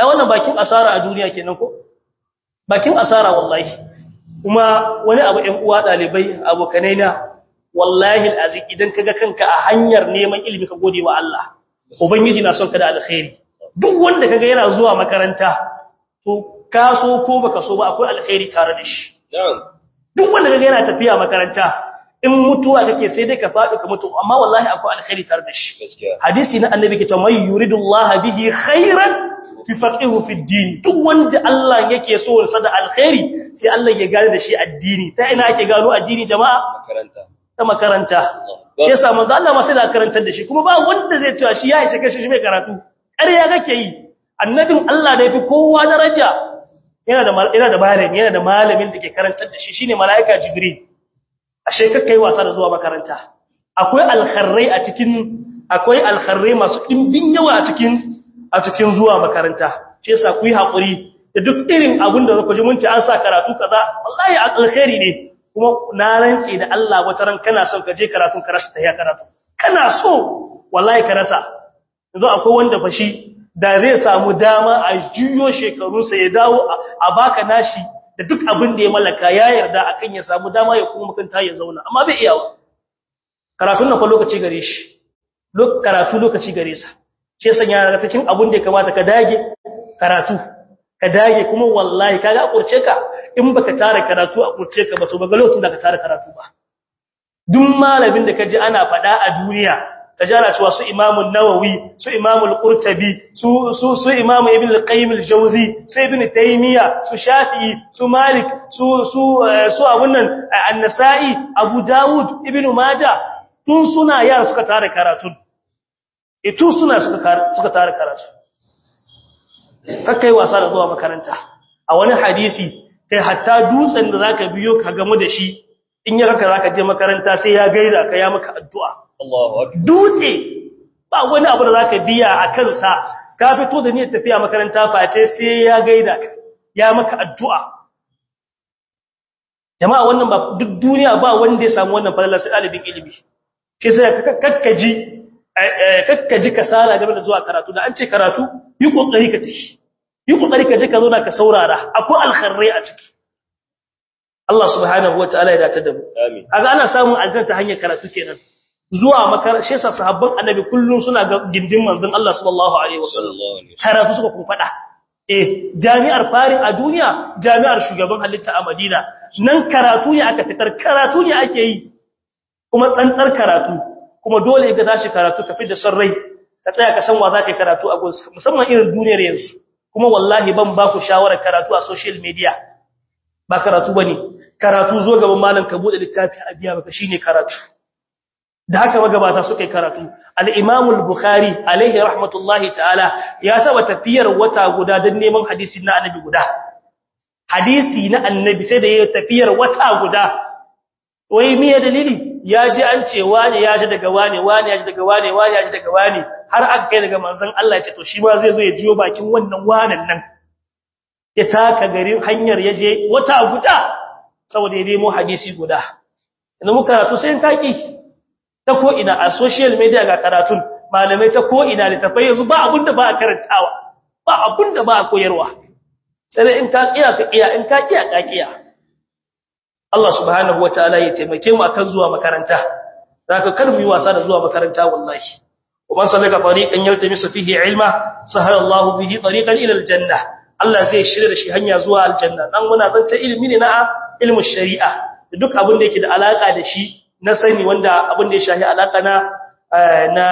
ai wannan bakin asara a duniya kenan ko bakin asara wallahi kuma wani abu ɗan uwa dalibai abokanai na wallahi alazim idan kaga kanka a hanyar neman ilimi ka gode wa Allah ubangiji na son ka da alkhairi duk wanda kaga yana zuwa makaranta to ka so ko baka so ba akwai alkhairi tare da shi duk wanda kaga yana tafiya makaranta in mutuwa kake sai dai ka faɗi ka mutu amma wallahi akwai alkhairi tare da shi hadisi na annabi ke cewa may yuridullahu bihi khairan fi faqihu fi din duk wanda Allah yake so sa da alkhairi sai Allah ya gane da shi addini ta ina ake gano addini jama'a makaranta ta makaranta shi yasa manzo Allah ma sai da karantar da shi kuma ba wanda zai cewa shi ya isa kashi shi mai karatu ƙarya kake yi annabin Allah da yafi kowa daraja yana da yana da malami yana da malamin da ke karantar da shi shine malaika jibril ashe kakkai wasa da zuwa makaranta akwai alkharrai a cikin akwai alkharrai masu dimbin yawa a cikin a cikin zuwa makaranta shi yasa ku yi hakuri da duk irin abin da kuka ji mun ce an sa karatu kaza wallahi alkhairi ne kuma na rantsi da Allah wata ran kana son ka je karatun ka rasa ta ya karatu kana so wallahi ka rasa yanzu akwai wanda fashi da zai samu dama a juyo shekarunsa ya dawo a baka nashi da duk abin da ya mallaka ya yarda akan ya samu dama ya kuma makanta ya zauna amma bai iyawa karatun nan fa lokaci gare shi karatu lokaci gare sa ce sanya daga cikin abin da ya kamata ka dage karatu ka dage kuma wallahi kaga kurce ka in baka tare karatu a kurce ka ba to baga lokacin da ka tare karatu ba duk malamin da kaji ana fada a duniya kaji ana cewa su Imam nawawi su Imam al-Qurtubi su su su Imam Ibn al-Qayyim al-Jawzi su Ibn Taymiyyah su Shafi'i su Malik su su su abun nan An-Nasa'i Abu Dawud Ibn Majah tun suna yara suka tare karatu e tun suna suka suka tare karatu kakkai wasa da zuwa makaranta a wani hadisi kai hatta dutsen da zaka biyo ka gamu da shi in ya raka zaka je makaranta sai ya gaida ka ya maka addu'a Allahu akbar dutse ba wani abu da zaka biya a kansa ka fito da niyyar tafiya makaranta face sai ya gaida ka ya maka addu'a jama'a wannan ba duk duniya ba wanda ya samu wannan falalar sai dalibin ilimi shi sai kakkaji kakkaji kasala game da zuwa karatu da an ce karatu yi kokari ka tashi yi kokari ka je ka zauna ka saurara akwai alkharrai a ciki Allah subhanahu wataala ya dace da mu amin kaga ana samun aljanna ta hanyar karatu kenan zuwa makarantar shi yasa sahabban annabi kullun suna ga gindin manzon Allah sallallahu alaihi wasallam sallallahu alaihi karatu suka kun fada eh jami'ar fari a duniya jami'ar shugaban halitta a Madina nan karatu ne aka fitar karatu ne ake yi kuma tsantsar karatu kuma dole ka tashi karatu ka da son rai ka tsaya ka san wa zaka karatu a gunsa musamman irin duniyar yanzu kuma wallahi ban ba ku shawarar karatu a social media ba karatu bane karatu zo gaban malam ka bude littafi a biya maka shine karatu da haka magabata suka yi karatu al-Imam al-Bukhari alaihi rahmatullahi ta'ala ya taba tafiyar wata guda don neman hadisi na annabi guda hadisi na annabi sai da ya tafiyar wata guda wai miye dalili ya ji an ce wane ya ji daga wane wane ya ji daga wane wane ya ji daga wane har aka kai daga manzon Allah ya ce to shi ma zai zo ya jiyo bakin wannan wanan nan ya taka garin hanyar ya je wata guda saboda ya nemo hadisi guda idan muka karatu sai kaki ta ko ina a social media ga karatun malamai ta ko ina littafai yanzu ba abun da ba a karantawa ba abun da ba a koyarwa sai dai in ka kiya ka kiya in ka kiya ka kiya Allah subhanahu wataala ya taimake mu akan zuwa makaranta zaka kar mu yi wasa da zuwa makaranta wallahi ومن سلك طريقا يلتمس فيه علما سهل الله به طريقا الى الجنه Allah zai shirya da shi hanya zuwa aljanna dan muna zanta ilimi ne na ilmin shari'a duk abin da yake da alaka da shi na sani wanda abin da ya shahi alaka na na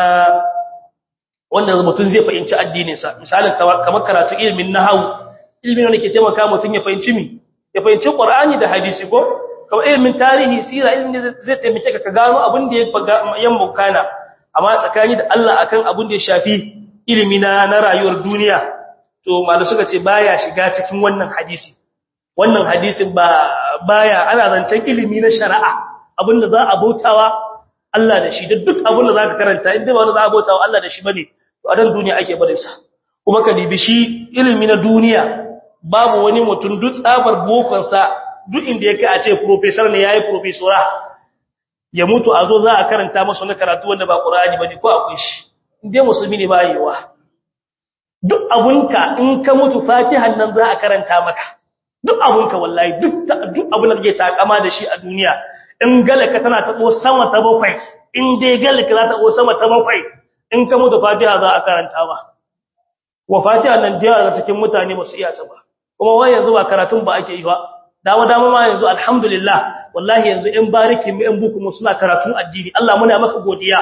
wanda mutum zai fahimci addinin sa misalin kamar karatu ilimin nahwu ilimin wanda ke taimaka mutum ya fahimci mi ya fahimci qur'ani da hadisi ko kamar ilimin tarihi sira ilimin da zai taimake ka ka gano abin da ya yan mukana amma tsakani da Allah akan abin da ya shafi ilimi na na rayuwar duniya to malu suka ce baya shiga cikin wannan hadisi wannan hadisin ba baya ana zancen ilimi na shari'a abinda za a bautawa Allah da shi da duk abinda zaka karanta inda ba wanda za a bautawa Allah da shi bane to a dan duniya ake barin sa kuma ka dibi shi ilimi na duniya babu wani mutum duk tsabar bokon sa duk inda yake a ce professor ne yayi professora ya mutu a zo za a karanta masa na karatu wanda ba Qur'ani bane ko akwai shi inde musulmi ne ba yiwa duk abunka in ka mutu fatihan nan za a karanta maka duk abunka wallahi duk duk abun da kake takama da shi a duniya in galaka tana tabo sama ta bakwai in dai galaka za ta tabo sama ta bakwai in ka mutu fatiha za a karanta ba wa fatiha nan da yawa cikin mutane ba su iya ta ba kuma wai yanzu ba karatun ba ake yi ba dama dama ma yanzu alhamdulillah wallahi yanzu in bariki mu in buku mu suna karatun addini Allah muna maka godiya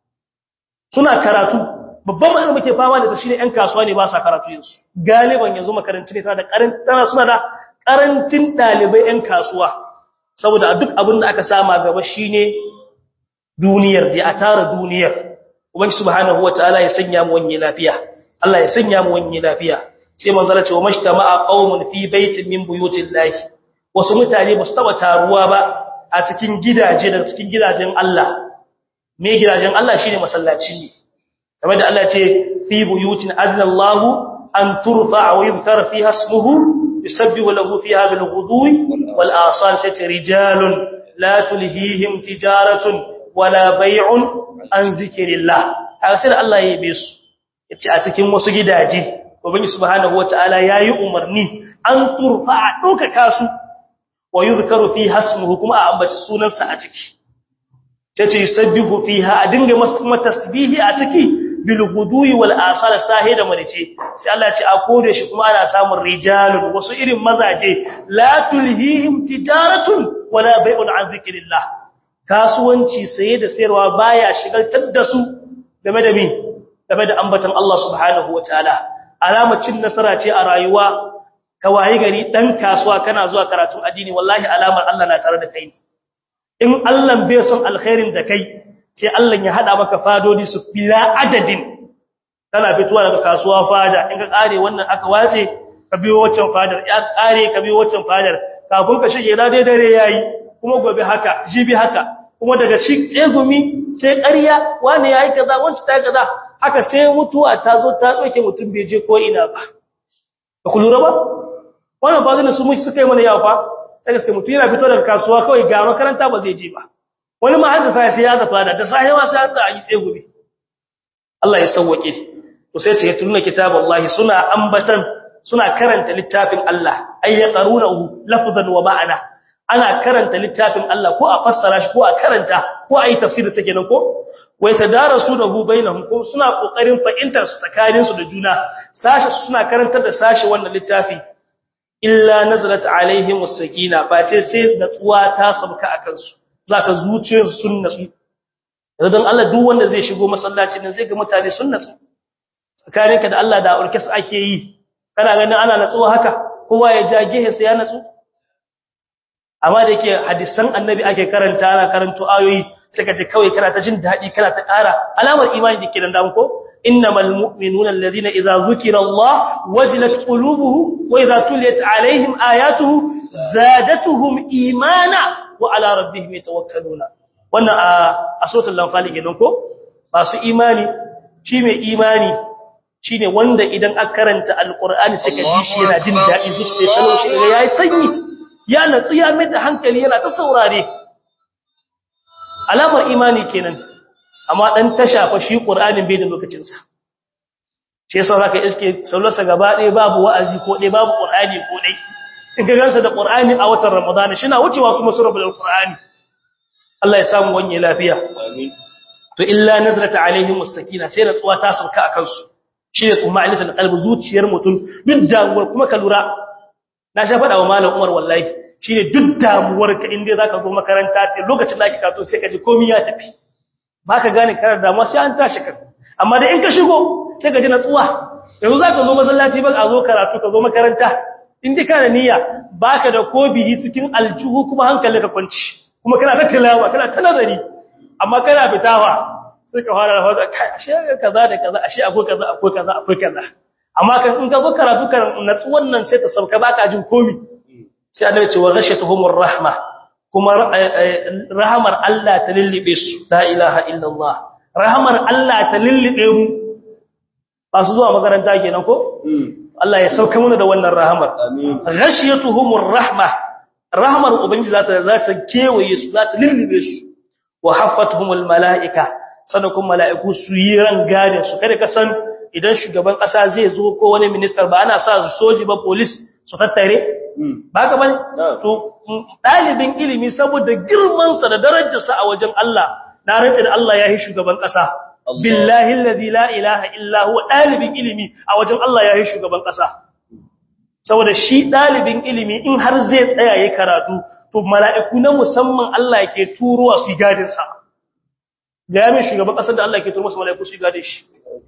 suna karatu babban matsalar muke fama da shi ne ƴan kasuwa ne ba sa karatu yanzu galiban yanzu makarantu ne tana da karantana suna da karancin dalibai ƴan kasuwa saboda duk abin da aka sama gaba shine duniyar da a tara duniyar ubangi subhanahu wataala ya sanya mu wani lafiya Allah ya sanya mu wani lafiya sai manzo Allah ce wa mashtama'a qaumun fi baitin min buyutillahi wasu mutane ba su taba taruwa ba a cikin gidaje da cikin gidajen Allah me gidajen Allah shine masallaci ne kamar da Allah ce fi buyutin azna Allah an turfa wa yuzkar fiha ismuhu yusabbihu lahu fiha bil ghudwi wal asal sai rijalun la tulhihim tijaratun wala bay'un an zikrillah haka sai Allah ya yabe su yace a cikin wasu gidaje ubangi subhanahu wataala yayi umarni an turfa a doka kasu wa yuzkaru fi hasmuhu kuma a ambaci sunansa a ciki tace yusabbihu fiha a dinga masa tasbihi a ciki bil ghudwi wal asal sahida manice sai Allah ya ce a kore shi kuma ana samun rijalun wasu irin mazaje la tulhihim tijaratun wala bai'un an zikrillah kasuwanci saye da sayarwa baya shigaltar da su game da mi game da ambatan Allah subhanahu wataala alamar cin nasara ce a rayuwa ka waye gari dan kasuwa kana zuwa karatun addini wallahi alamar Allah na tare da kai in Allah bai son alkhairin da kai sai Allah ya hada maka fadodi su bila adadin kana fituwa daga kasuwa fada in ka kare wannan aka wace ka biyo waccan fadar ya kare ka biyo waccan fadar kafin ka shige da dai dare yayi kuma gobe haka jibi haka kuma daga shi tsegumi sai ƙarya wani yayi kaza wanci ta kaza haka sai mutuwa ta zo ta doke mutum bai je ko ina ba ba ku lura ba wannan ba zai su mu suka yi mana yawa fa da gaske mutum yana fito daga kasuwa kawai ga makaranta ba zai je ba wani ma har da sai sai ya zafa da da sai ma sai da yi tsegumi Allah ya sauwake to sai ce tunna kitaballahi suna ambatan suna karanta littafin Allah ay yaqrunahu lafzan wa ma'ana ana karanta littafin Allah ko a fassara shi ko a karanta ko a yi tafsiri sake nan ko wai tadarasunahu bainahum ko suna kokarin fahimtar su tsakanin su da juna sashi suna karantar da sashi wannan littafi illa nazalat alaihim was-sakina face sai natsuwa ta sabka akan su zaka zuciyar sun natsu dan Allah duk wanda zai shigo masallaci nan zai ga mutane sun natsu tsakaninka da Allah da urkes ake yi kana ganin ana natsuwa haka kowa ya ja gehe sai ya natsu amma da yake hadisan annabi ake karanta ana karanto ayoyi sai ka ce kawai kana ta jin dadi kana ta ƙara alamar imani da ke dan ko innamal mu'minuna alladhina idza zukira Allah wajilat qulubuhum wa idza tuliyat alaihim ayatuhu zadatuhum imana wa ala rabbihim yatawakkaluna wannan a suratul lanfal kenan ko masu imani shi mai imani shine wanda idan aka karanta alqur'ani sai ka ji shi yana jin dadi zuciya salo shi yayi sanyi ya natsu ya mai da hankali yana ta saurare alamar imani kenan amma dan tasha fa shi qur'anin bai da lokacin sa shi yasa zaka iske sallarsa gaba ɗaya babu wa'azi ko ɗaya babu qur'ani ko ɗaya in ka gansa da qur'ani a watan ramadana shi na wucewa kuma surabul qur'ani Allah ya samu wanye lafiya amin to illa nazrata alaihim was-sakina sai natsuwa ta sauka akan su shi ne kuma alisan qalbi zuciyar mutum duk damuwar kuma ka lura na sha faɗa wa malam Umar wallahi shine duk damuwar ka inda zaka zo makaranta ce lokacin da kake kato sai ka ji komai ya tafi ba ka gane kana damuwa sai an tashi ka amma da in ka shigo sai ka ji natsuwa yanzu zaka zo masallaci ba a zo karatu ka zo makaranta in dai kana niyya baka da kobiyi cikin aljuhu kuma hankalinka kwanci kuma kana ta tilawa kana ta nazari amma kana fitawa sai ka fara rafa kai ashe kaza da kaza ashe akwai kaza akwai kaza akwai kaza amma kan in ka zo karatu kan natsu wannan sai ta sauka baka jin komi sai annabi ce wa ghashatuhumur rahma kuma rahmar Allah ta lillibe su la ilaha illallah rahmar Allah ta lillibe mu ba su zuwa makaranta kenan ko Allah ya sauka mana da wannan rahmar amin ghashatuhumur rahma rahmar ubangiji za ta za ta kewaye su za ta lillibe su wa haffatuhumul malaika sanakun mala'iku su yi ran gane su kada ka san idan shugaban kasa zai zo ko wani minister ba ana sa soji ba police su tattare ba ka bane to dalibin ilimi saboda girman sa da darajar sa a wajen Allah na rantsa da Allah ya yi shugaban kasa billahi alladhi la ilaha illa huwa dalibin ilimi a wajen Allah ya yi shugaban kasa saboda shi dalibin ilimi in har zai tsaya yayin karatu to mala'iku na musamman Allah yake turowa su gadin sa ga yamin shugaban kasar da Allah yake turo masa mala'iku su gadin shi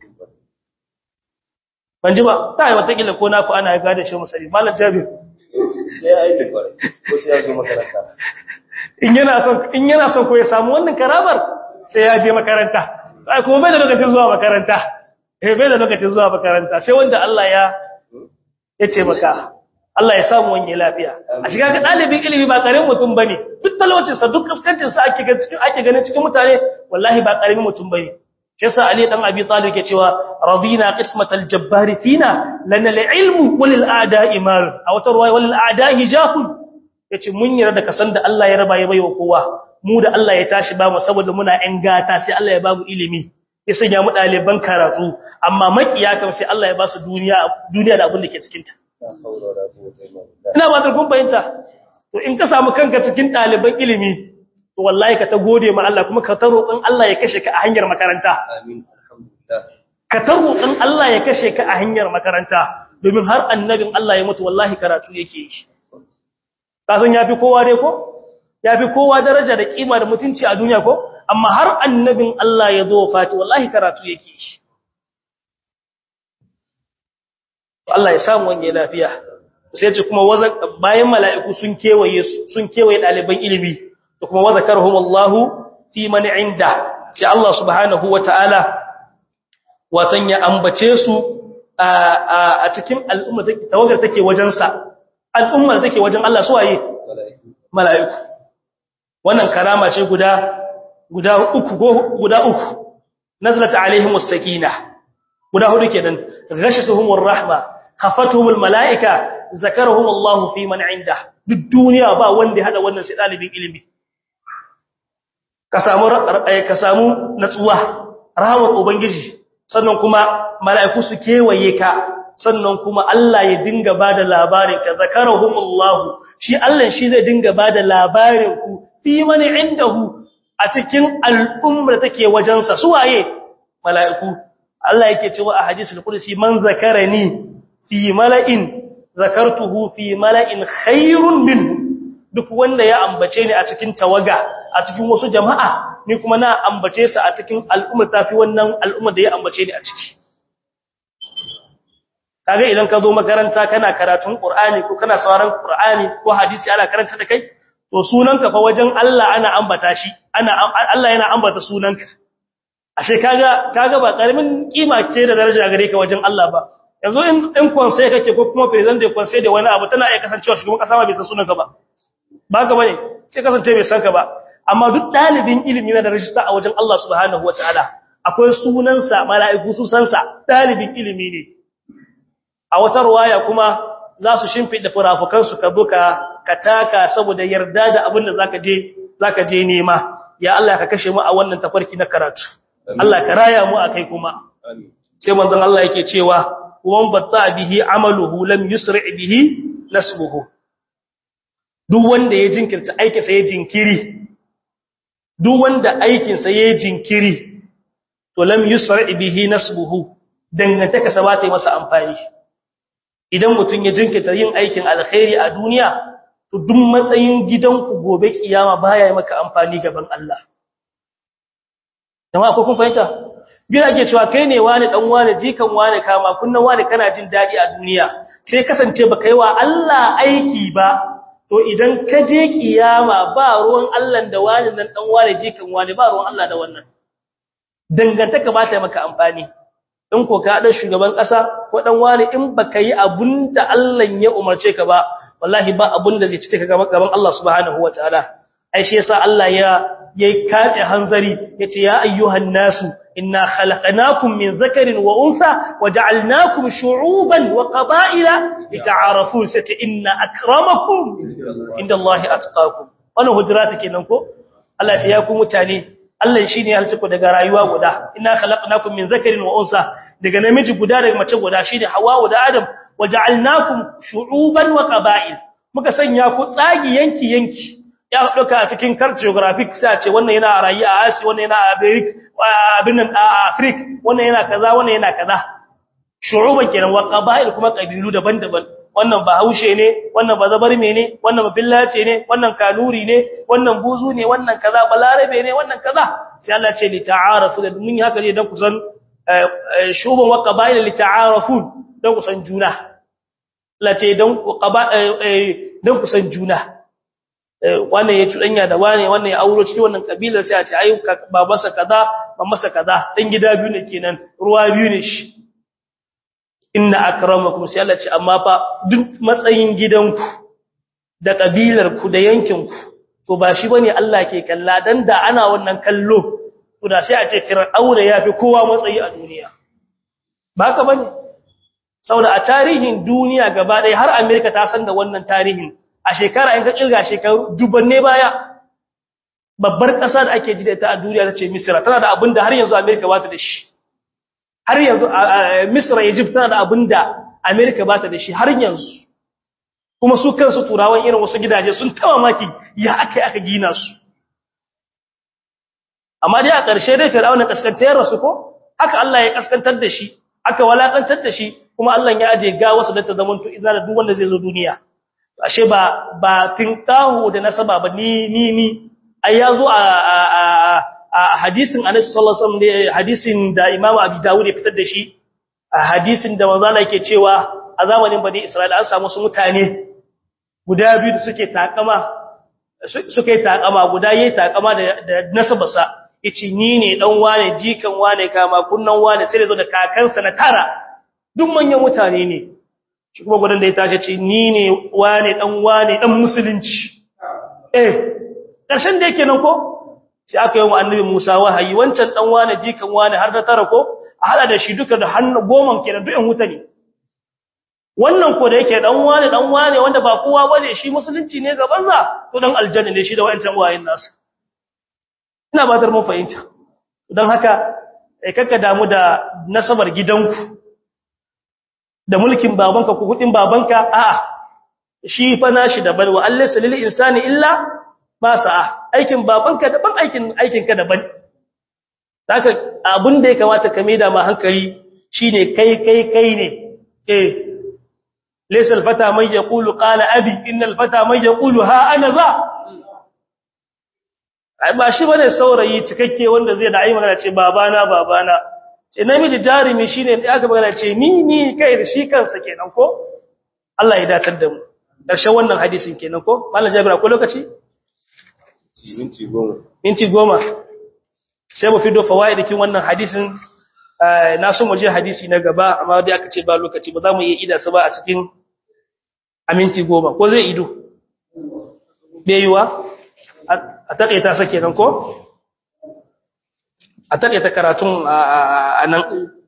ban ji ba ta yi watakila ko naku ana gadin shi musali malam jabir sai ya yi da ko sai ya zo makaranta in yana son in yana son ko ya samu wannan karamar sai ya je makaranta ai kuma bai da lokacin zuwa makaranta eh bai da lokacin zuwa makaranta sai wanda Allah ya ya ce maka Allah ya samu wani lafiya a shiga ga dalibin ilimi ba karamin mutum bane duk talaucin sa duk kaskancin sa ake ga cikin ake ganin cikin mutane wallahi ba karamin mutum bane shi yasa Ali dan Abi Talib yake cewa radina qismatal jabbar fina lana al-ilmu walil a'da'i mar aw tarwa walil a'da'i jahul yace mun yarda da kasan da Allah ya raba ya baiwa kowa mu da Allah ya tashi ba mu saboda muna ƴan gata sai Allah ya ba mu ilimi ya sanya mu ɗaliban karatu amma makiya kam sai Allah ya ba su duniya duniya da abin da ke cikin ta ina ba ta kun fahimta to in ka samu kanka cikin ɗaliban ilimi to wallahi ka ta gode ma Allah kuma ka ta roƙon Allah ya kashe ka a hanyar makaranta amin alhamdulillah ka ta roƙon Allah ya kashe ka a hanyar makaranta domin har annabin Allah ya mutu wallahi karatu yake yi ka san yafi kowa dai ko yafi kowa daraja da kima da mutunci a duniya ko amma har annabin Allah ya zo fati wallahi karatu yake yi Allah ya samu wange lafiya sai ce kuma bayan mala'iku sun kewaye sun kewaye ɗaliban ilimi da kuma wazakarhum Allahu fi man inda sai Allah subhanahu wataala watan ya ambace su a cikin al'umma tawagar take wajen sa al'umma take wajen Allah su waye mala'iku wannan karama ce guda guda uku guda uku nazalat alaihimus sakinah guda hudu kenan ghashatuhumur rahma khafatuhumul malaika zakarahumullahu fi man inda duk duniya ba wanda ya hada wannan sai dalibin ilimi ka samu ka samu natsuwa rahmar ubangiji sannan kuma malaiku su kewaye ka sannan kuma Allah ya dinga bada labarin ka zakarahumullahu shi Allah shi zai dinga bada labarin ku fi man indahu a cikin al'ummar take wajensa suwaye mala'iku Allah yake cewa a hadisul qudsi man zakarani fi mala'in zakartuhu fi mala'in khairun minhu duk wanda ya ambace ni a cikin tawaga a cikin wasu jama'a ni kuma na ambace sa a cikin al'umma tafi wannan al'umma da ya ambace ni a ciki kaga idan ka zo makaranta kana karatun qur'ani ko kana sauraron qur'ani ko hadisi ana karanta da kai to sunanka fa wajen Allah ana ambata shi ana Allah yana ambata sunanka ashe kaga kaga ba karamin kima ce da daraja gare ka wajen Allah ba yanzu in in konsai kake ko kuma president da konsai da wani abu tana iya kasancewa shugaban kasa ma bai san sunanka ba ba ka bane sai kasance bai san ka ba amma duk dalibin ilimi na da rajista a wajen Allah subhanahu wataala akwai sunansa mala'iku su san sa dalibin ilimi ne a wata ruwaya kuma za su shimfida furafukan su ka zo ka ka taka saboda yarda da abin da zaka je zaka je nema ya Allah ka kashe mu a wannan tafarki na karatu Allah ka raya mu akai kuma sai manzon Allah yake cewa wan batta bihi amaluhu lam yusri bihi nasbuhu duk wanda ya jinkirta aikin sa ya jinkiri duk wanda aikin sa ya jinkiri to lam yusri bihi nasbuhu dangantaka sa ba ta yi masa amfani idan mutun ya jinkirta yin aikin alkhairi a duniya to duk matsayin gidanku gobe kiyama baya yi maka amfani gaban Allah jama'a ko kun fahimta gina ake cewa kai ne wani dan wani jikan wani kama kunnan wani kana jin dadi a duniya sai kasance baka yi wa Allah aiki ba to idan ka je kiyama ba ruwan Allah da wani nan dan wani jikan wani ba ruwan Allah da wannan dangantaka ba ta maka amfani in ko ka dan shugaban kasa ko dan wani in baka yi abunda Allah ya umarce ka ba wallahi ba abunda zai cike ka gaban Allah subhanahu wataala ai shi yasa Allah ya yayi kace hanzari yace ya ayyuhan nasu inna khalaqnakum min zakarin wa untha waja'alnakum shu'uban wa qaba'ila lita'arafu sata inna akramakum indallahi atqakum wannan hujurata kenan ko Allah ya ku mutane Allah shine ya halice ku daga rayuwa guda inna khalaqnakum min zakarin wa unsa daga namiji guda daga mace guda shine Hawwa da Adam waja'alnakum shu'uban wa qaba'il muka sanya ku tsagi yanki yanki ya dauka a cikin cartographic sai a ce wannan yana rayi a Asia wannan yana a America abin nan a Africa wannan yana kaza wannan yana kaza shu'uban kenan wa qaba'il kuma kabilu daban-daban wannan bahaushe ne wannan bazabarme ne wannan billace ne wannan kanuri ne wannan buzu ne wannan kaza balarabe ne wannan kaza sai Allah ce li ta'arafu da mun haka ne dan kusan shuban wa qaba'il li ta'arafu dan kusan juna Allah ce dan dan kusan juna wannan ya cudanya da wane wannan ya auro cikin wannan kabila sai a ce ai babansa kaza mamansa kaza dan gida biyu ne kenan ruwa biyu ne shi inna akramakum sai Allah ce amma fa duk matsayin gidanku da kabilarku da yankinku to ba shi bane Allah ke kalla dan da ana wannan kallo to da sai a ce fir'auna yafi kowa matsayi a duniya ba haka bane saboda a tarihin duniya gaba ɗaya har America ta san da wannan tarihin a shekara in ka kirga shekaru dubanne baya babbar ƙasa da ake ji da ita a duniya ta ce Misra tana da abin da har yanzu America ba ta da shi har yanzu Misra Egypt tana da abinda America ba ta da shi har yanzu kuma su kansu turawan irin wasu gidaje sun tawa maki ya aka aka gina su amma dai a ƙarshe dai Fir'auna kaskantar rasu ko haka Allah ya kaskantar da shi aka walakantar da shi kuma Allah ya aje ga wasu da ta zamanto izina da duk wanda zai zo duniya ashe ba ba tinkahu da nasaba ba ni ni ni ai yazo a a hadisin Anas sallallahu alaihi wasallam hadisin da Imam Abi Dawud ya fitar da shi a hadisin da manzo Allah yake cewa a zamanin Bani Isra'ila an samu su mutane guda biyu da suke takama suke takama guda yayi takama da da nasabarsa yace ni ne dan wane jikan wane kama kunnan wane sai da zo da kakansa na tara duk manyan mutane ne shi kuma gudan da ya tashi ce ni ne wane dan wane dan musulunci eh karshen da yake nan ko sai aka yi wa annabi Musa wahayi wancan dan wane jikan wane har da tara ko a hada da shi duka da hannu goman kenan duk ɗan wuta ne wannan ko da yake dan wane dan wane wanda ba kowa bane shi musulunci ne gaban sa to dan aljanna ne shi da wayancan wayin nasu ina ba mun fahimta dan haka eh kakka damu da nasabar gidanku da mulkin babanka ko kudin babanka a'a shi fa nashi daban wa allaysa lil insani illa ba sa'a aikin babanka daban aikin aikinka daban haka abin da ya kamata ka maida ma hankali shine kai kai kai ne eh laysa alfata man yaqulu qala abi innal fata man yaqulu ha ana za ai ba shi bane saurayi cikakke wanda zai da ai magana ce babana babana ce namiji jarimi shine da aka magana ce ni ni kai da shi kansa kenan ko Allah ya datar da mu ƙarshen wannan hadisin kenan ko mallan jabir akwai lokaci minti goma minti goma sai mu fido fawaidikin wannan hadisin na so mu je hadisi na gaba amma dai aka ce ba lokaci ba za mu iya ida su ba a cikin a minti goma ko zai ido bai yiwa a taƙaita sa kenan ko a taƙaita karatun a nan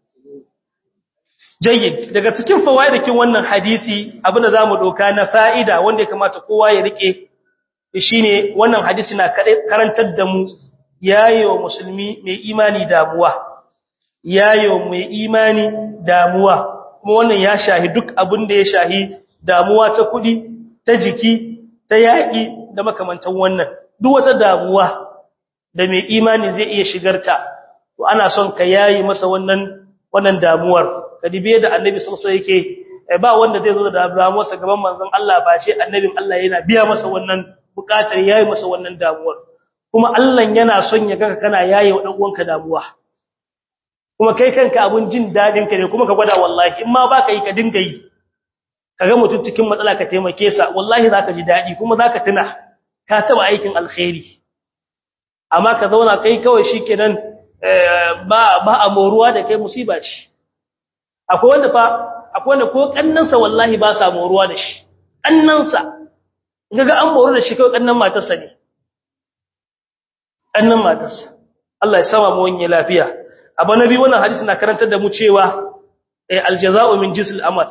jayyid daga cikin fawaidikin wannan hadisi abinda za mu ɗauka na fa'ida wanda ya kamata kowa ya riƙe shine wannan hadisi na karantar da mu yayewa musulmi mai imani damuwa yayewa mai imani damuwa kuma wannan ya shahi duk abin da ya shahi damuwa ta kudi ta jiki ta yaƙi da makamantan wannan duk wata damuwa da mai imani zai iya shigarta to ana son ka yayi masa wannan wannan damuwar kadibe da annabi sallallahu alaihi yake ba wanda zai zo da damuwarsa gaban manzon Allah ba ce annabin Allah yana biya masa wannan bukatar yayi masa wannan damuwar kuma Allah yana son ya ga kana yaye wa dan uwanka damuwa kuma kai kanka abun jin dadin ka ne kuma ka gwada wallahi in ma baka yi ka dinga yi kaga mutum cikin matsala ka taimake sa wallahi zaka ji dadi kuma zaka tuna ka taba aikin alkhairi amma ka zauna kai kawai shikenan ba ba amoruwa da kai musiba ce akwai wanda fa akwai wanda ko kannansa wallahi ba sa moruwa da shi kannansa kaga an moru da shi kawai kannan matarsa ne kannan matarsa Allah ya sama mu wani lafiya abu nabi wannan hadisi na karantar da mu cewa aljaza'u min jinsil amal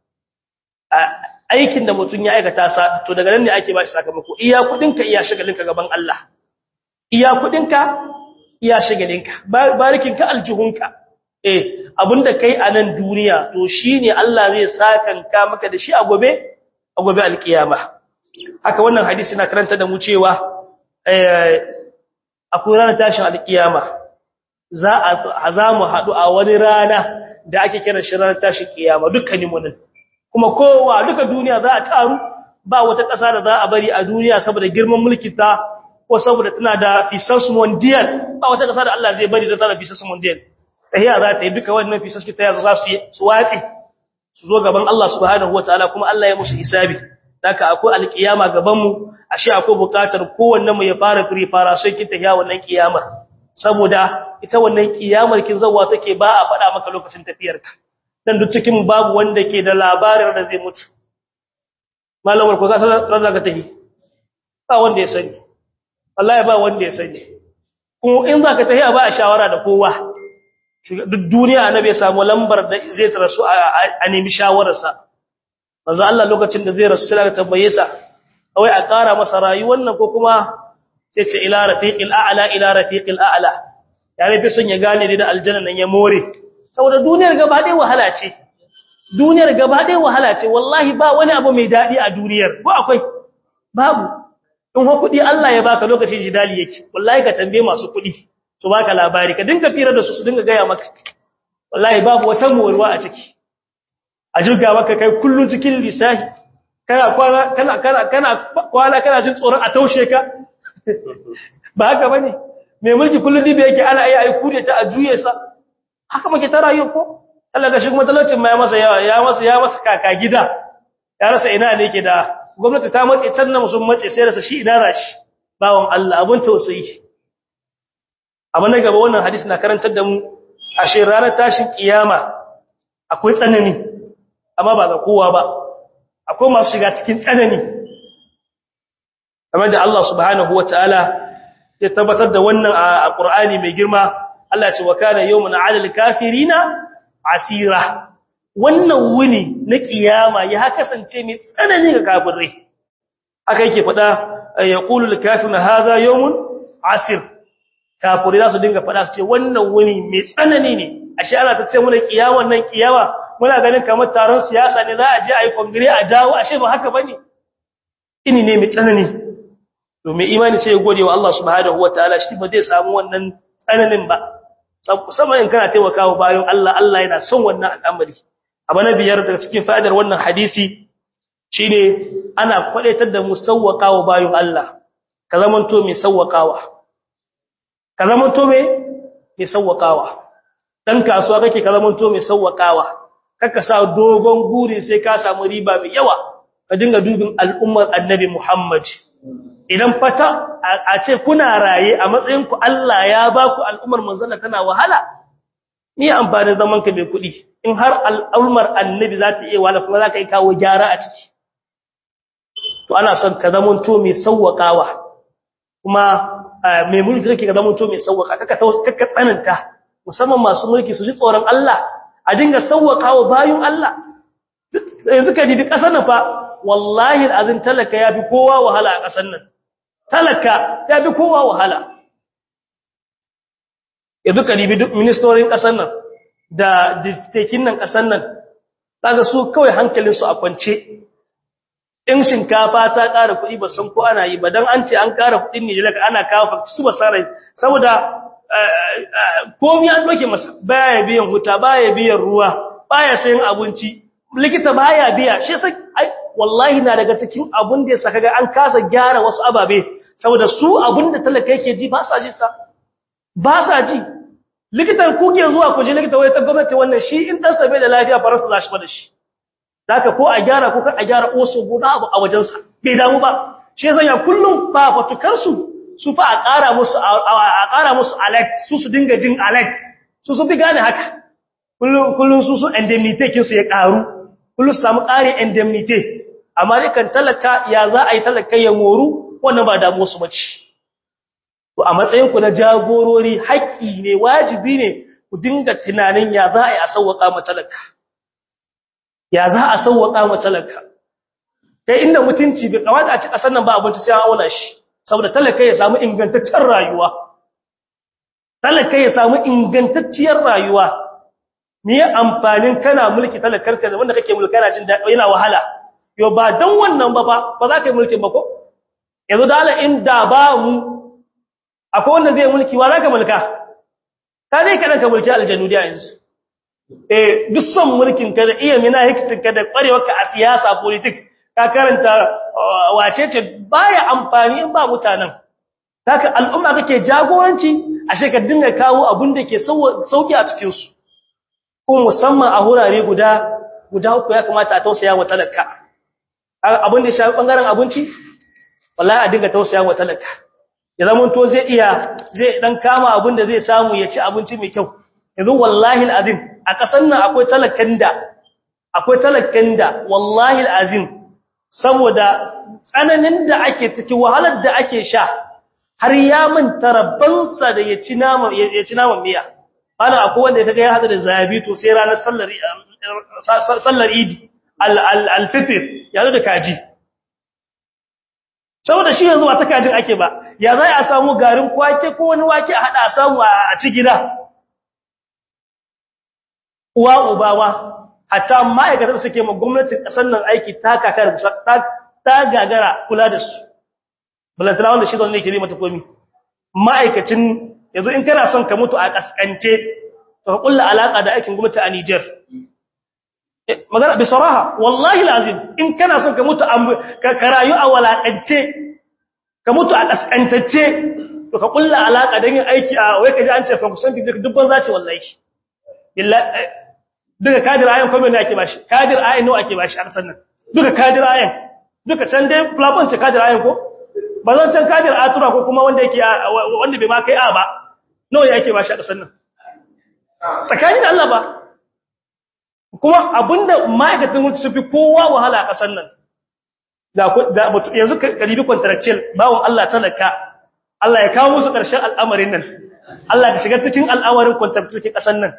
aikin da mutum ya aikata sa to daga nan ne ake ba shi sakamako iya kudinka iya shagalinka gaban Allah iya kudinka iya shagalinka barikinka aljihunka eh abinda kai a nan duniya to shine Allah zai sakanka maka da shi a gobe a gobe alkiyama haka wannan hadisi na karanta da mu cewa eh akwai ranar tashin alkiyama za a za mu haɗu a wani rana da ake kira shi ranar tashin kiyama dukkanin mu nan kuma kowa duka duniya za a taru ba wata ƙasa da za a bari a duniya saboda girman mulkin ta ko saboda tana da fisas mondial ba wata ƙasa da Allah zai bari da tana fisas mondial tahiya za ta yi duka wannan fisas ta yaza za su yi su watsi su zo gaban Allah subhanahu wataala kuma Allah ya musu hisabi haka akwai alkiyama gaban mu ashe akwai bukatar kowanne mu ya fara prepara sai kin tahiya wannan kiyamar saboda ita wannan kiyamar kin zawa take ba a faɗa maka lokacin tafiyarka dan duk cikin babu wanda ke da labarin da zai mutu malamar ko ka san ran zaka tahi ba wanda ya sani wallahi ba wanda ya sani kuma in zaka tahi ba a shawara da kowa duk duniya annabi ya samu lambar da zai tarasu a nemi shawararsa manzo Allah lokacin da zai rasu sai ka tambaye sa wai a ƙara masa rayuwar nan ko kuma sai ce ila rafiqil a'la ila rafiqil a'la ya rafi sun ya gane da aljanna nan ya more saboda duniyar gaba ɗaya wahala ce duniyar gaba ɗaya wahala ce wallahi ba wani abu mai daɗi a duniyar ko akwai babu in ho kuɗi Allah ya baka lokacin jidali yake wallahi ka tambaye masu kuɗi su baka labari ka dinga fira da su su dinga gaya maka wallahi babu wata morwa a ciki a jirga maka kai kullun cikin lisahi kana kwana kana kana kana kwana kana jin tsoron a taushe ka ba haka bane mai mulki kullun dibe yake ana ai ai kude ta a juye sa haka muke ta rayuwa ko Allah ga shi kuma talaucin ma ya masa yawa ya masa ya masa kaka gida ya rasa ina ne yake da gwamnati ta matse can na musun matse sai rasa shi ina rashi bawon Allah abun tausayi amma na gaba wannan hadisi na karantar da mu ashe ranar tashin kiyama akwai tsanani amma ba ga kowa ba akwai masu shiga cikin tsanani kamar da Allah subhanahu wataala ya tabbatar da wannan a Qur'ani mai girma Allah ce wa kana yawmun 'alal kafirina asira wannan wuni na kiyama ya kasance mai tsanani ga kafirai aka yake fada yaqulu al-kafiruna hadha yawmun asir kafirai za su dinga fada su ce wannan wuni mai tsanani ne ashe ana ta ce muna kiyawan nan kiyawa muna ganin kamar taron siyasa ne za a je a yi kongire a dawo ashe ba haka bane ini ne mai tsanani domin imani sai ya gode wa Allah subhanahu wataala shi ba zai samu wannan tsananin ba musamman in kana taimakawa bayan Allah Allah yana son wannan al'amari abu na biyar daga cikin fa'idar wannan hadisi shine ana kwadaitar da mu sawwakawa bayan Allah ka zamanto mai sawwakawa ka zamanto mai mai sawwakawa dan kasuwa kake ka zamanto mai sawwakawa kaka sa dogon guri sai ka samu riba mai yawa ka dinga dubin al'ummar annabi Muhammad idan fata a ce kuna raye a matsayinku Allah ya ba ku al'ummar manzana tana wahala ni amfanin zaman ka mai kuɗi in har al'ummar annabi za ta iya wahala kuma za ka yi kawo gyara a ciki to ana son ka zaman to mai sauwaƙawa kuma mai mulki kake ka zaman to mai sauwaƙa kaka kaka tsananta musamman masu mulki su ji tsoron Allah a dinga sauwaƙawa bayun Allah yanzu ka dibi ƙasar nan fa wallahi azin talaka ya fi kowa wahala a ƙasar nan talaka ya fi kowa wahala yanzu ka dibi duk ministorin ƙasar nan da diktekin nan ƙasar nan daga su kawai hankalinsu a kwance in shinkafa ta ƙara kuɗi ba san ko ana yi ba don an ce an ƙara kuɗin ne daga ana kawo su ba sa rai saboda komi an ɗauke masa baya biyan huta baya biyan ruwa baya sayan abinci likita baya biya shi sai ai wallahi na daga cikin abun da ya saka ga an kasa gyara wasu ababe saboda su abun da talaka yake ji ba sa ji sa ba sa ji likitan ku ke zuwa ku je likita wai ta gwamnati wannan shi in dan sabai da lafiya faransa za shi ba da shi zaka ko a gyara ko kan a gyara oso guda abu a wajen sa bai damu ba shi yasa ya kullum ba fatukar su su fa a ƙara musu a ƙara musu alert su su dinga jin alert su su fi gane haka kullum kullum su su indemnity kin su ya ƙaru kullum samu ƙari indemnity amma dai kan talaka ya za a yi talaka ya moru wannan ba damu su bace to a matsayin ku na jagorori haƙƙi ne wajibi ne ku dinga tunanin ya za a yi a sauwaka ma talaka ya za a sauwaka ma talaka kai inda mutunci bai kawata a ci ƙasar nan ba abinci sai an auna shi saboda talaka ya samu ingantaccen rayuwa talaka ya samu ingantacciyar rayuwa me amfanin kana mulki talakarka da wanda kake mulka yana jin daɗi yana wahala yo ba dan wannan ba ba ba za ka yi mulkin ba ko yanzu da Allah in da ba mu akwai wanda zai mulki wa za ka mulka ka dai kadan ka mulki aljannu da yanzu eh duk son mulkin ka da iya mina hikicin ka da kwarewarka a siyasa politik ka karanta wace ce baya amfani in ba mutanen haka al'umma kake jagoranci ashe ka dinga kawo abin da ke sauki a cikin su ko musamman a hurare guda guda uku ya kamata a tausaya wa talaka abin da ya shafi bangaren abinci wallahi a dinga tausaya wa talaka ya zama to zai iya zai dan kama abin da zai samu ya ci abinci mai kyau yanzu wallahi alazim a kasan nan akwai talakan da akwai talakan da wallahi alazim saboda tsananin da ake ciki wahalar da ake sha har ya manta rabbansa da ya ci naman ya ci naman miya ana akwai wanda ya ga ya hada da zabi to sai ranar sallar sallar idi al-fitr ya da kaji saboda shi yanzu ba ta kajin ake ba ya za a samu garin kwake ko wani wake a hada a samu a ci gida uwa ubawa hatta ma'aikatar suke ma gwamnatin kasar nan aiki ta kakar ta gagara kula da su balantana wanda shi zaune ke zai mata komi ma'aikacin yanzu in kana son ka mutu a kaskance to ka kulla alaka da aikin gwamnati a Niger magana bi saraha wallahi lazim in kana son ka mutu ka rayu a walakance ka mutu a kaskantacce to ka kulla alaka da yin aiki a wai kaji an ce fa kusan dubban zaci wallahi billahi duka kadir ayan kuma ne ake bashi kadir ayan nawa ake bashi a kasan nan duka kadir ayan duka can dai plafon ce kadir ayan ko ba zan can kadir atura ko kuma wanda yake wanda bai ma kai a ba nawa yake bashi a kasan nan tsakanin da Allah ba kuma abinda ma'aikatan mutu su fi kowa wahala a kasan nan da yanzu karibi contractual bawon Allah talaka Allah ya kawo musu ƙarshen al'amarin nan Allah ka shiga cikin al'amarin contractual kasan nan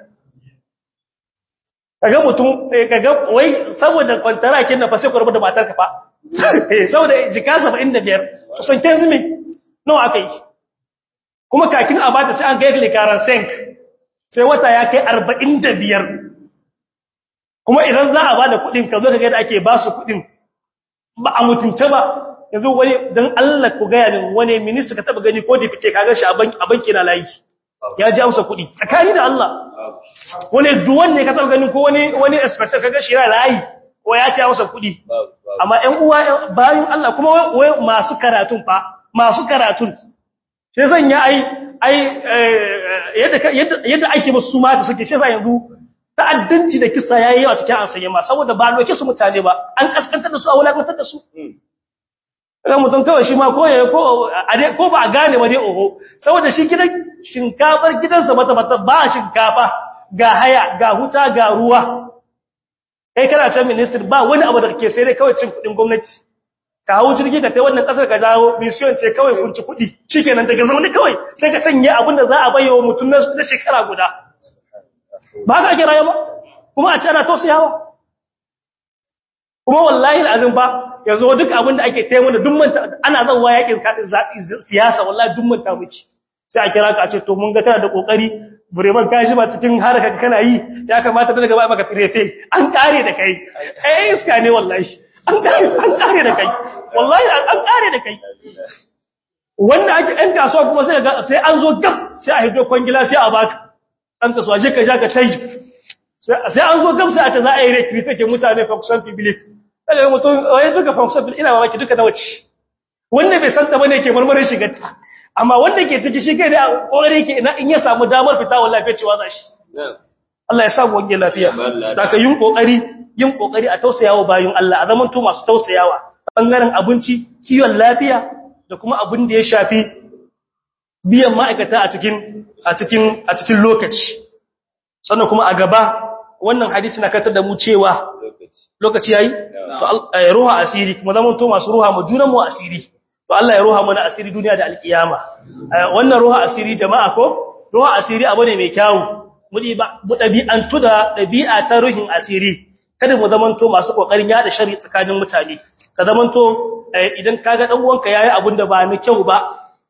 kaga mutum kaga wai saboda kwantarakin na fa sai ku rubuta matar ka fa saboda jika 75 son tezmi nawa aka yi kuma kakin a bata sai an kai likaran senk sai wata ya kai 45 kuma idan za a bada kudin ka zo ka ga da ake ba su kudin ba a mutunta ba yanzu wani dan Allah ku ga yanin wani minister ka taba gani ko dipite ka ga shi a banki na layi ya ji amsa kudi tsakani da Allah wani duwan ne ka taba gani ko wani wani inspector ka ga shi na layi ko ya ci amsa kudi amma ƴan uwa bayan Allah kuma wai masu karatun fa masu karatun sai zan ya ai ai yadda yadda ake musu mata suke shi yanzu ta'addanci da kisa yayi yawa cikin ansanye ma saboda ba doke su mutane ba an kaskantar da su a wulakantar da su kan mutum kawai shi ma ko ya ko ko ba a gane ba dai oho saboda shi gidan shinkafar gidansa mata mata ba shinkafa ga haya ga huta ga ruwa kai kana ta minister ba wani abu da kake sai dai kawai cin kudin gwamnati ka hawo jirgi ka tai wannan kasar ka jawo mission ce kawai kun ci kudi shikenan daga zaune kawai sai ka sanye abin da za a bayyana mutum na shekara guda ba ka ake rayuwa kuma a ce ana tausayawa kuma wallahi alazim ba yanzu duk abin da ake taimu da duk manta ana zanwa yakin kadin siyasa wallahi duk manta miki sai a kira ka a ce to mun ga kana da kokari bureman ka shi ba cikin haraka kana yi ya kamata da gaba maka firefe an kare da kai eh iska ne wallahi an kare an kare da kai wallahi an kare da kai wanda ake ɗan kasuwa kuma sai ga sai an zo gab sai a hido kwangila sai a baka ɗan kasuwa je ka ja ka tai sai an zo gab sai a ta za a yi recruit ke mutane function public daga mutum wai duka function public ina mamaki duka na wace wanda bai san ta bane ke marmarin shigarta amma wanda ke ciki shi kai da kokari yake ina in ya samu damar fita wallahi fa cewa za shi Allah ya sa mu wange lafiya daga yin kokari yin kokari a tausayawa bayin Allah a zaman to masu tausayawa bangaren abinci kiwon lafiya da kuma abin da ya shafi biyan ma'aikata a cikin a cikin a cikin lokaci sannan kuma a gaba wannan hadisi na katar da mu cewa lokaci yayi to ruha asiri kuma zaman to masu ruha mu junan mu asiri to Allah ya ruha mana asiri duniya da alkiyama wannan ruha asiri jama'a ko ruha asiri abu ne mai kyau mu mu dabi'antu da dabi'a ta ruhin asiri kada mu zamanto masu kokarin yada shari tsakanin mutane ka zamanto idan kaga dan uwanka yayi abin da ba mai kyau ba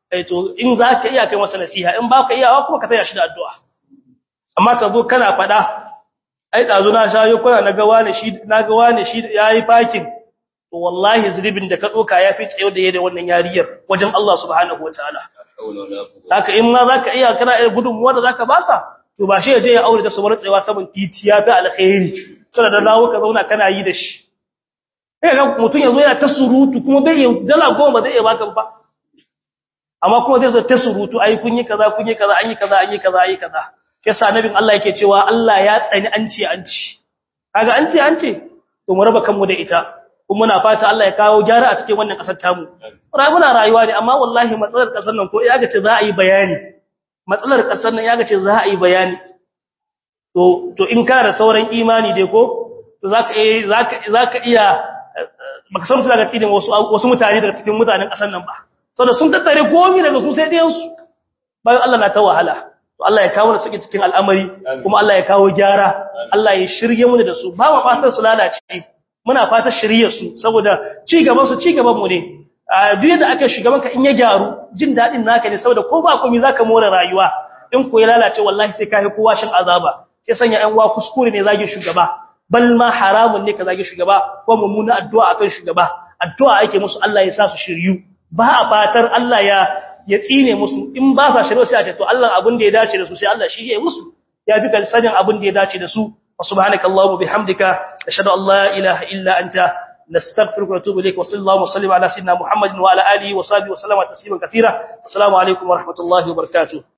eh to in zaka iya kai masa nasiha in baka iyawa kuma ka taya shi da addu'a amma ka zo kana fada ai dazu na shayo kuna naga wani shi naga wani shi yayi fakin to wallahi zulubin da ka doka yafi tsayo da yayin wannan yariyar wajen Allah subhanahu wataala haka in ma zaka iya kana iya gudunmuwa da zaka basa to ba shi ya je ya aure da sabar tsayawa saman titi ya fi alkhairi sai da dawo ka zauna kana yi da shi eh ga mutun yazo yana ta surutu kuma bai yi dala goma zai iya baka ba amma kuma zai zo ta surutu ai kun yi kaza kun yi kaza an yi kaza an yi kaza an yi kaza yasa nabin Allah yake cewa Allah ya tsani an ce an ci kaga an ce an ce to mu raba kanmu da ita kuma muna fata Allah ya kawo gyara a cikin wannan kasar tamu muna rayuwa ne amma wallahi matsalar kasar nan ko ya ga ce za a yi bayani matsalar kasar nan ya ga ce za a yi bayani to to in kana da sauran imani dai ko to zaka eh zaka zaka iya baka san daga cikin wasu wasu mutane daga cikin mutanen kasar nan ba saboda sun tattare gomi daga su sai dai su bayan Allah na ta wahala to Allah ya kawo da suke cikin al'amari kuma Allah ya kawo gyara Allah ya shirye mu da su ba mu fatan su lalace muna fatan shirye su saboda ci gaban su ci gaban mu ne a duk da aka shugaban ka in ya gyaru jin dadin naka ne saboda ko ba komai zaka more rayuwa in ko ya lalace wallahi sai kai kowa shin azaba sai sanya ɗan uwa kuskure ne zage shugaba bal ma haramun ne ka zage shugaba ko mummuna addu'a akan shugaba addu'a ake musu Allah ya sa su shiryu ba a fatar Allah ya ya tsine musu in ba sa shirye sai a ce to Allah abin da ya dace da su sai Allah shi ya musu ya duka sanin abin da ya dace da su subhanakallahumma bihamdika ashhadu an la ilaha illa anta نستغفرك ونتوب اليك وصلى الله وسلم على سيدنا محمد وعلى اله وصحبه وسلم تسليما كثيرا السلام عليكم ورحمه الله وبركاته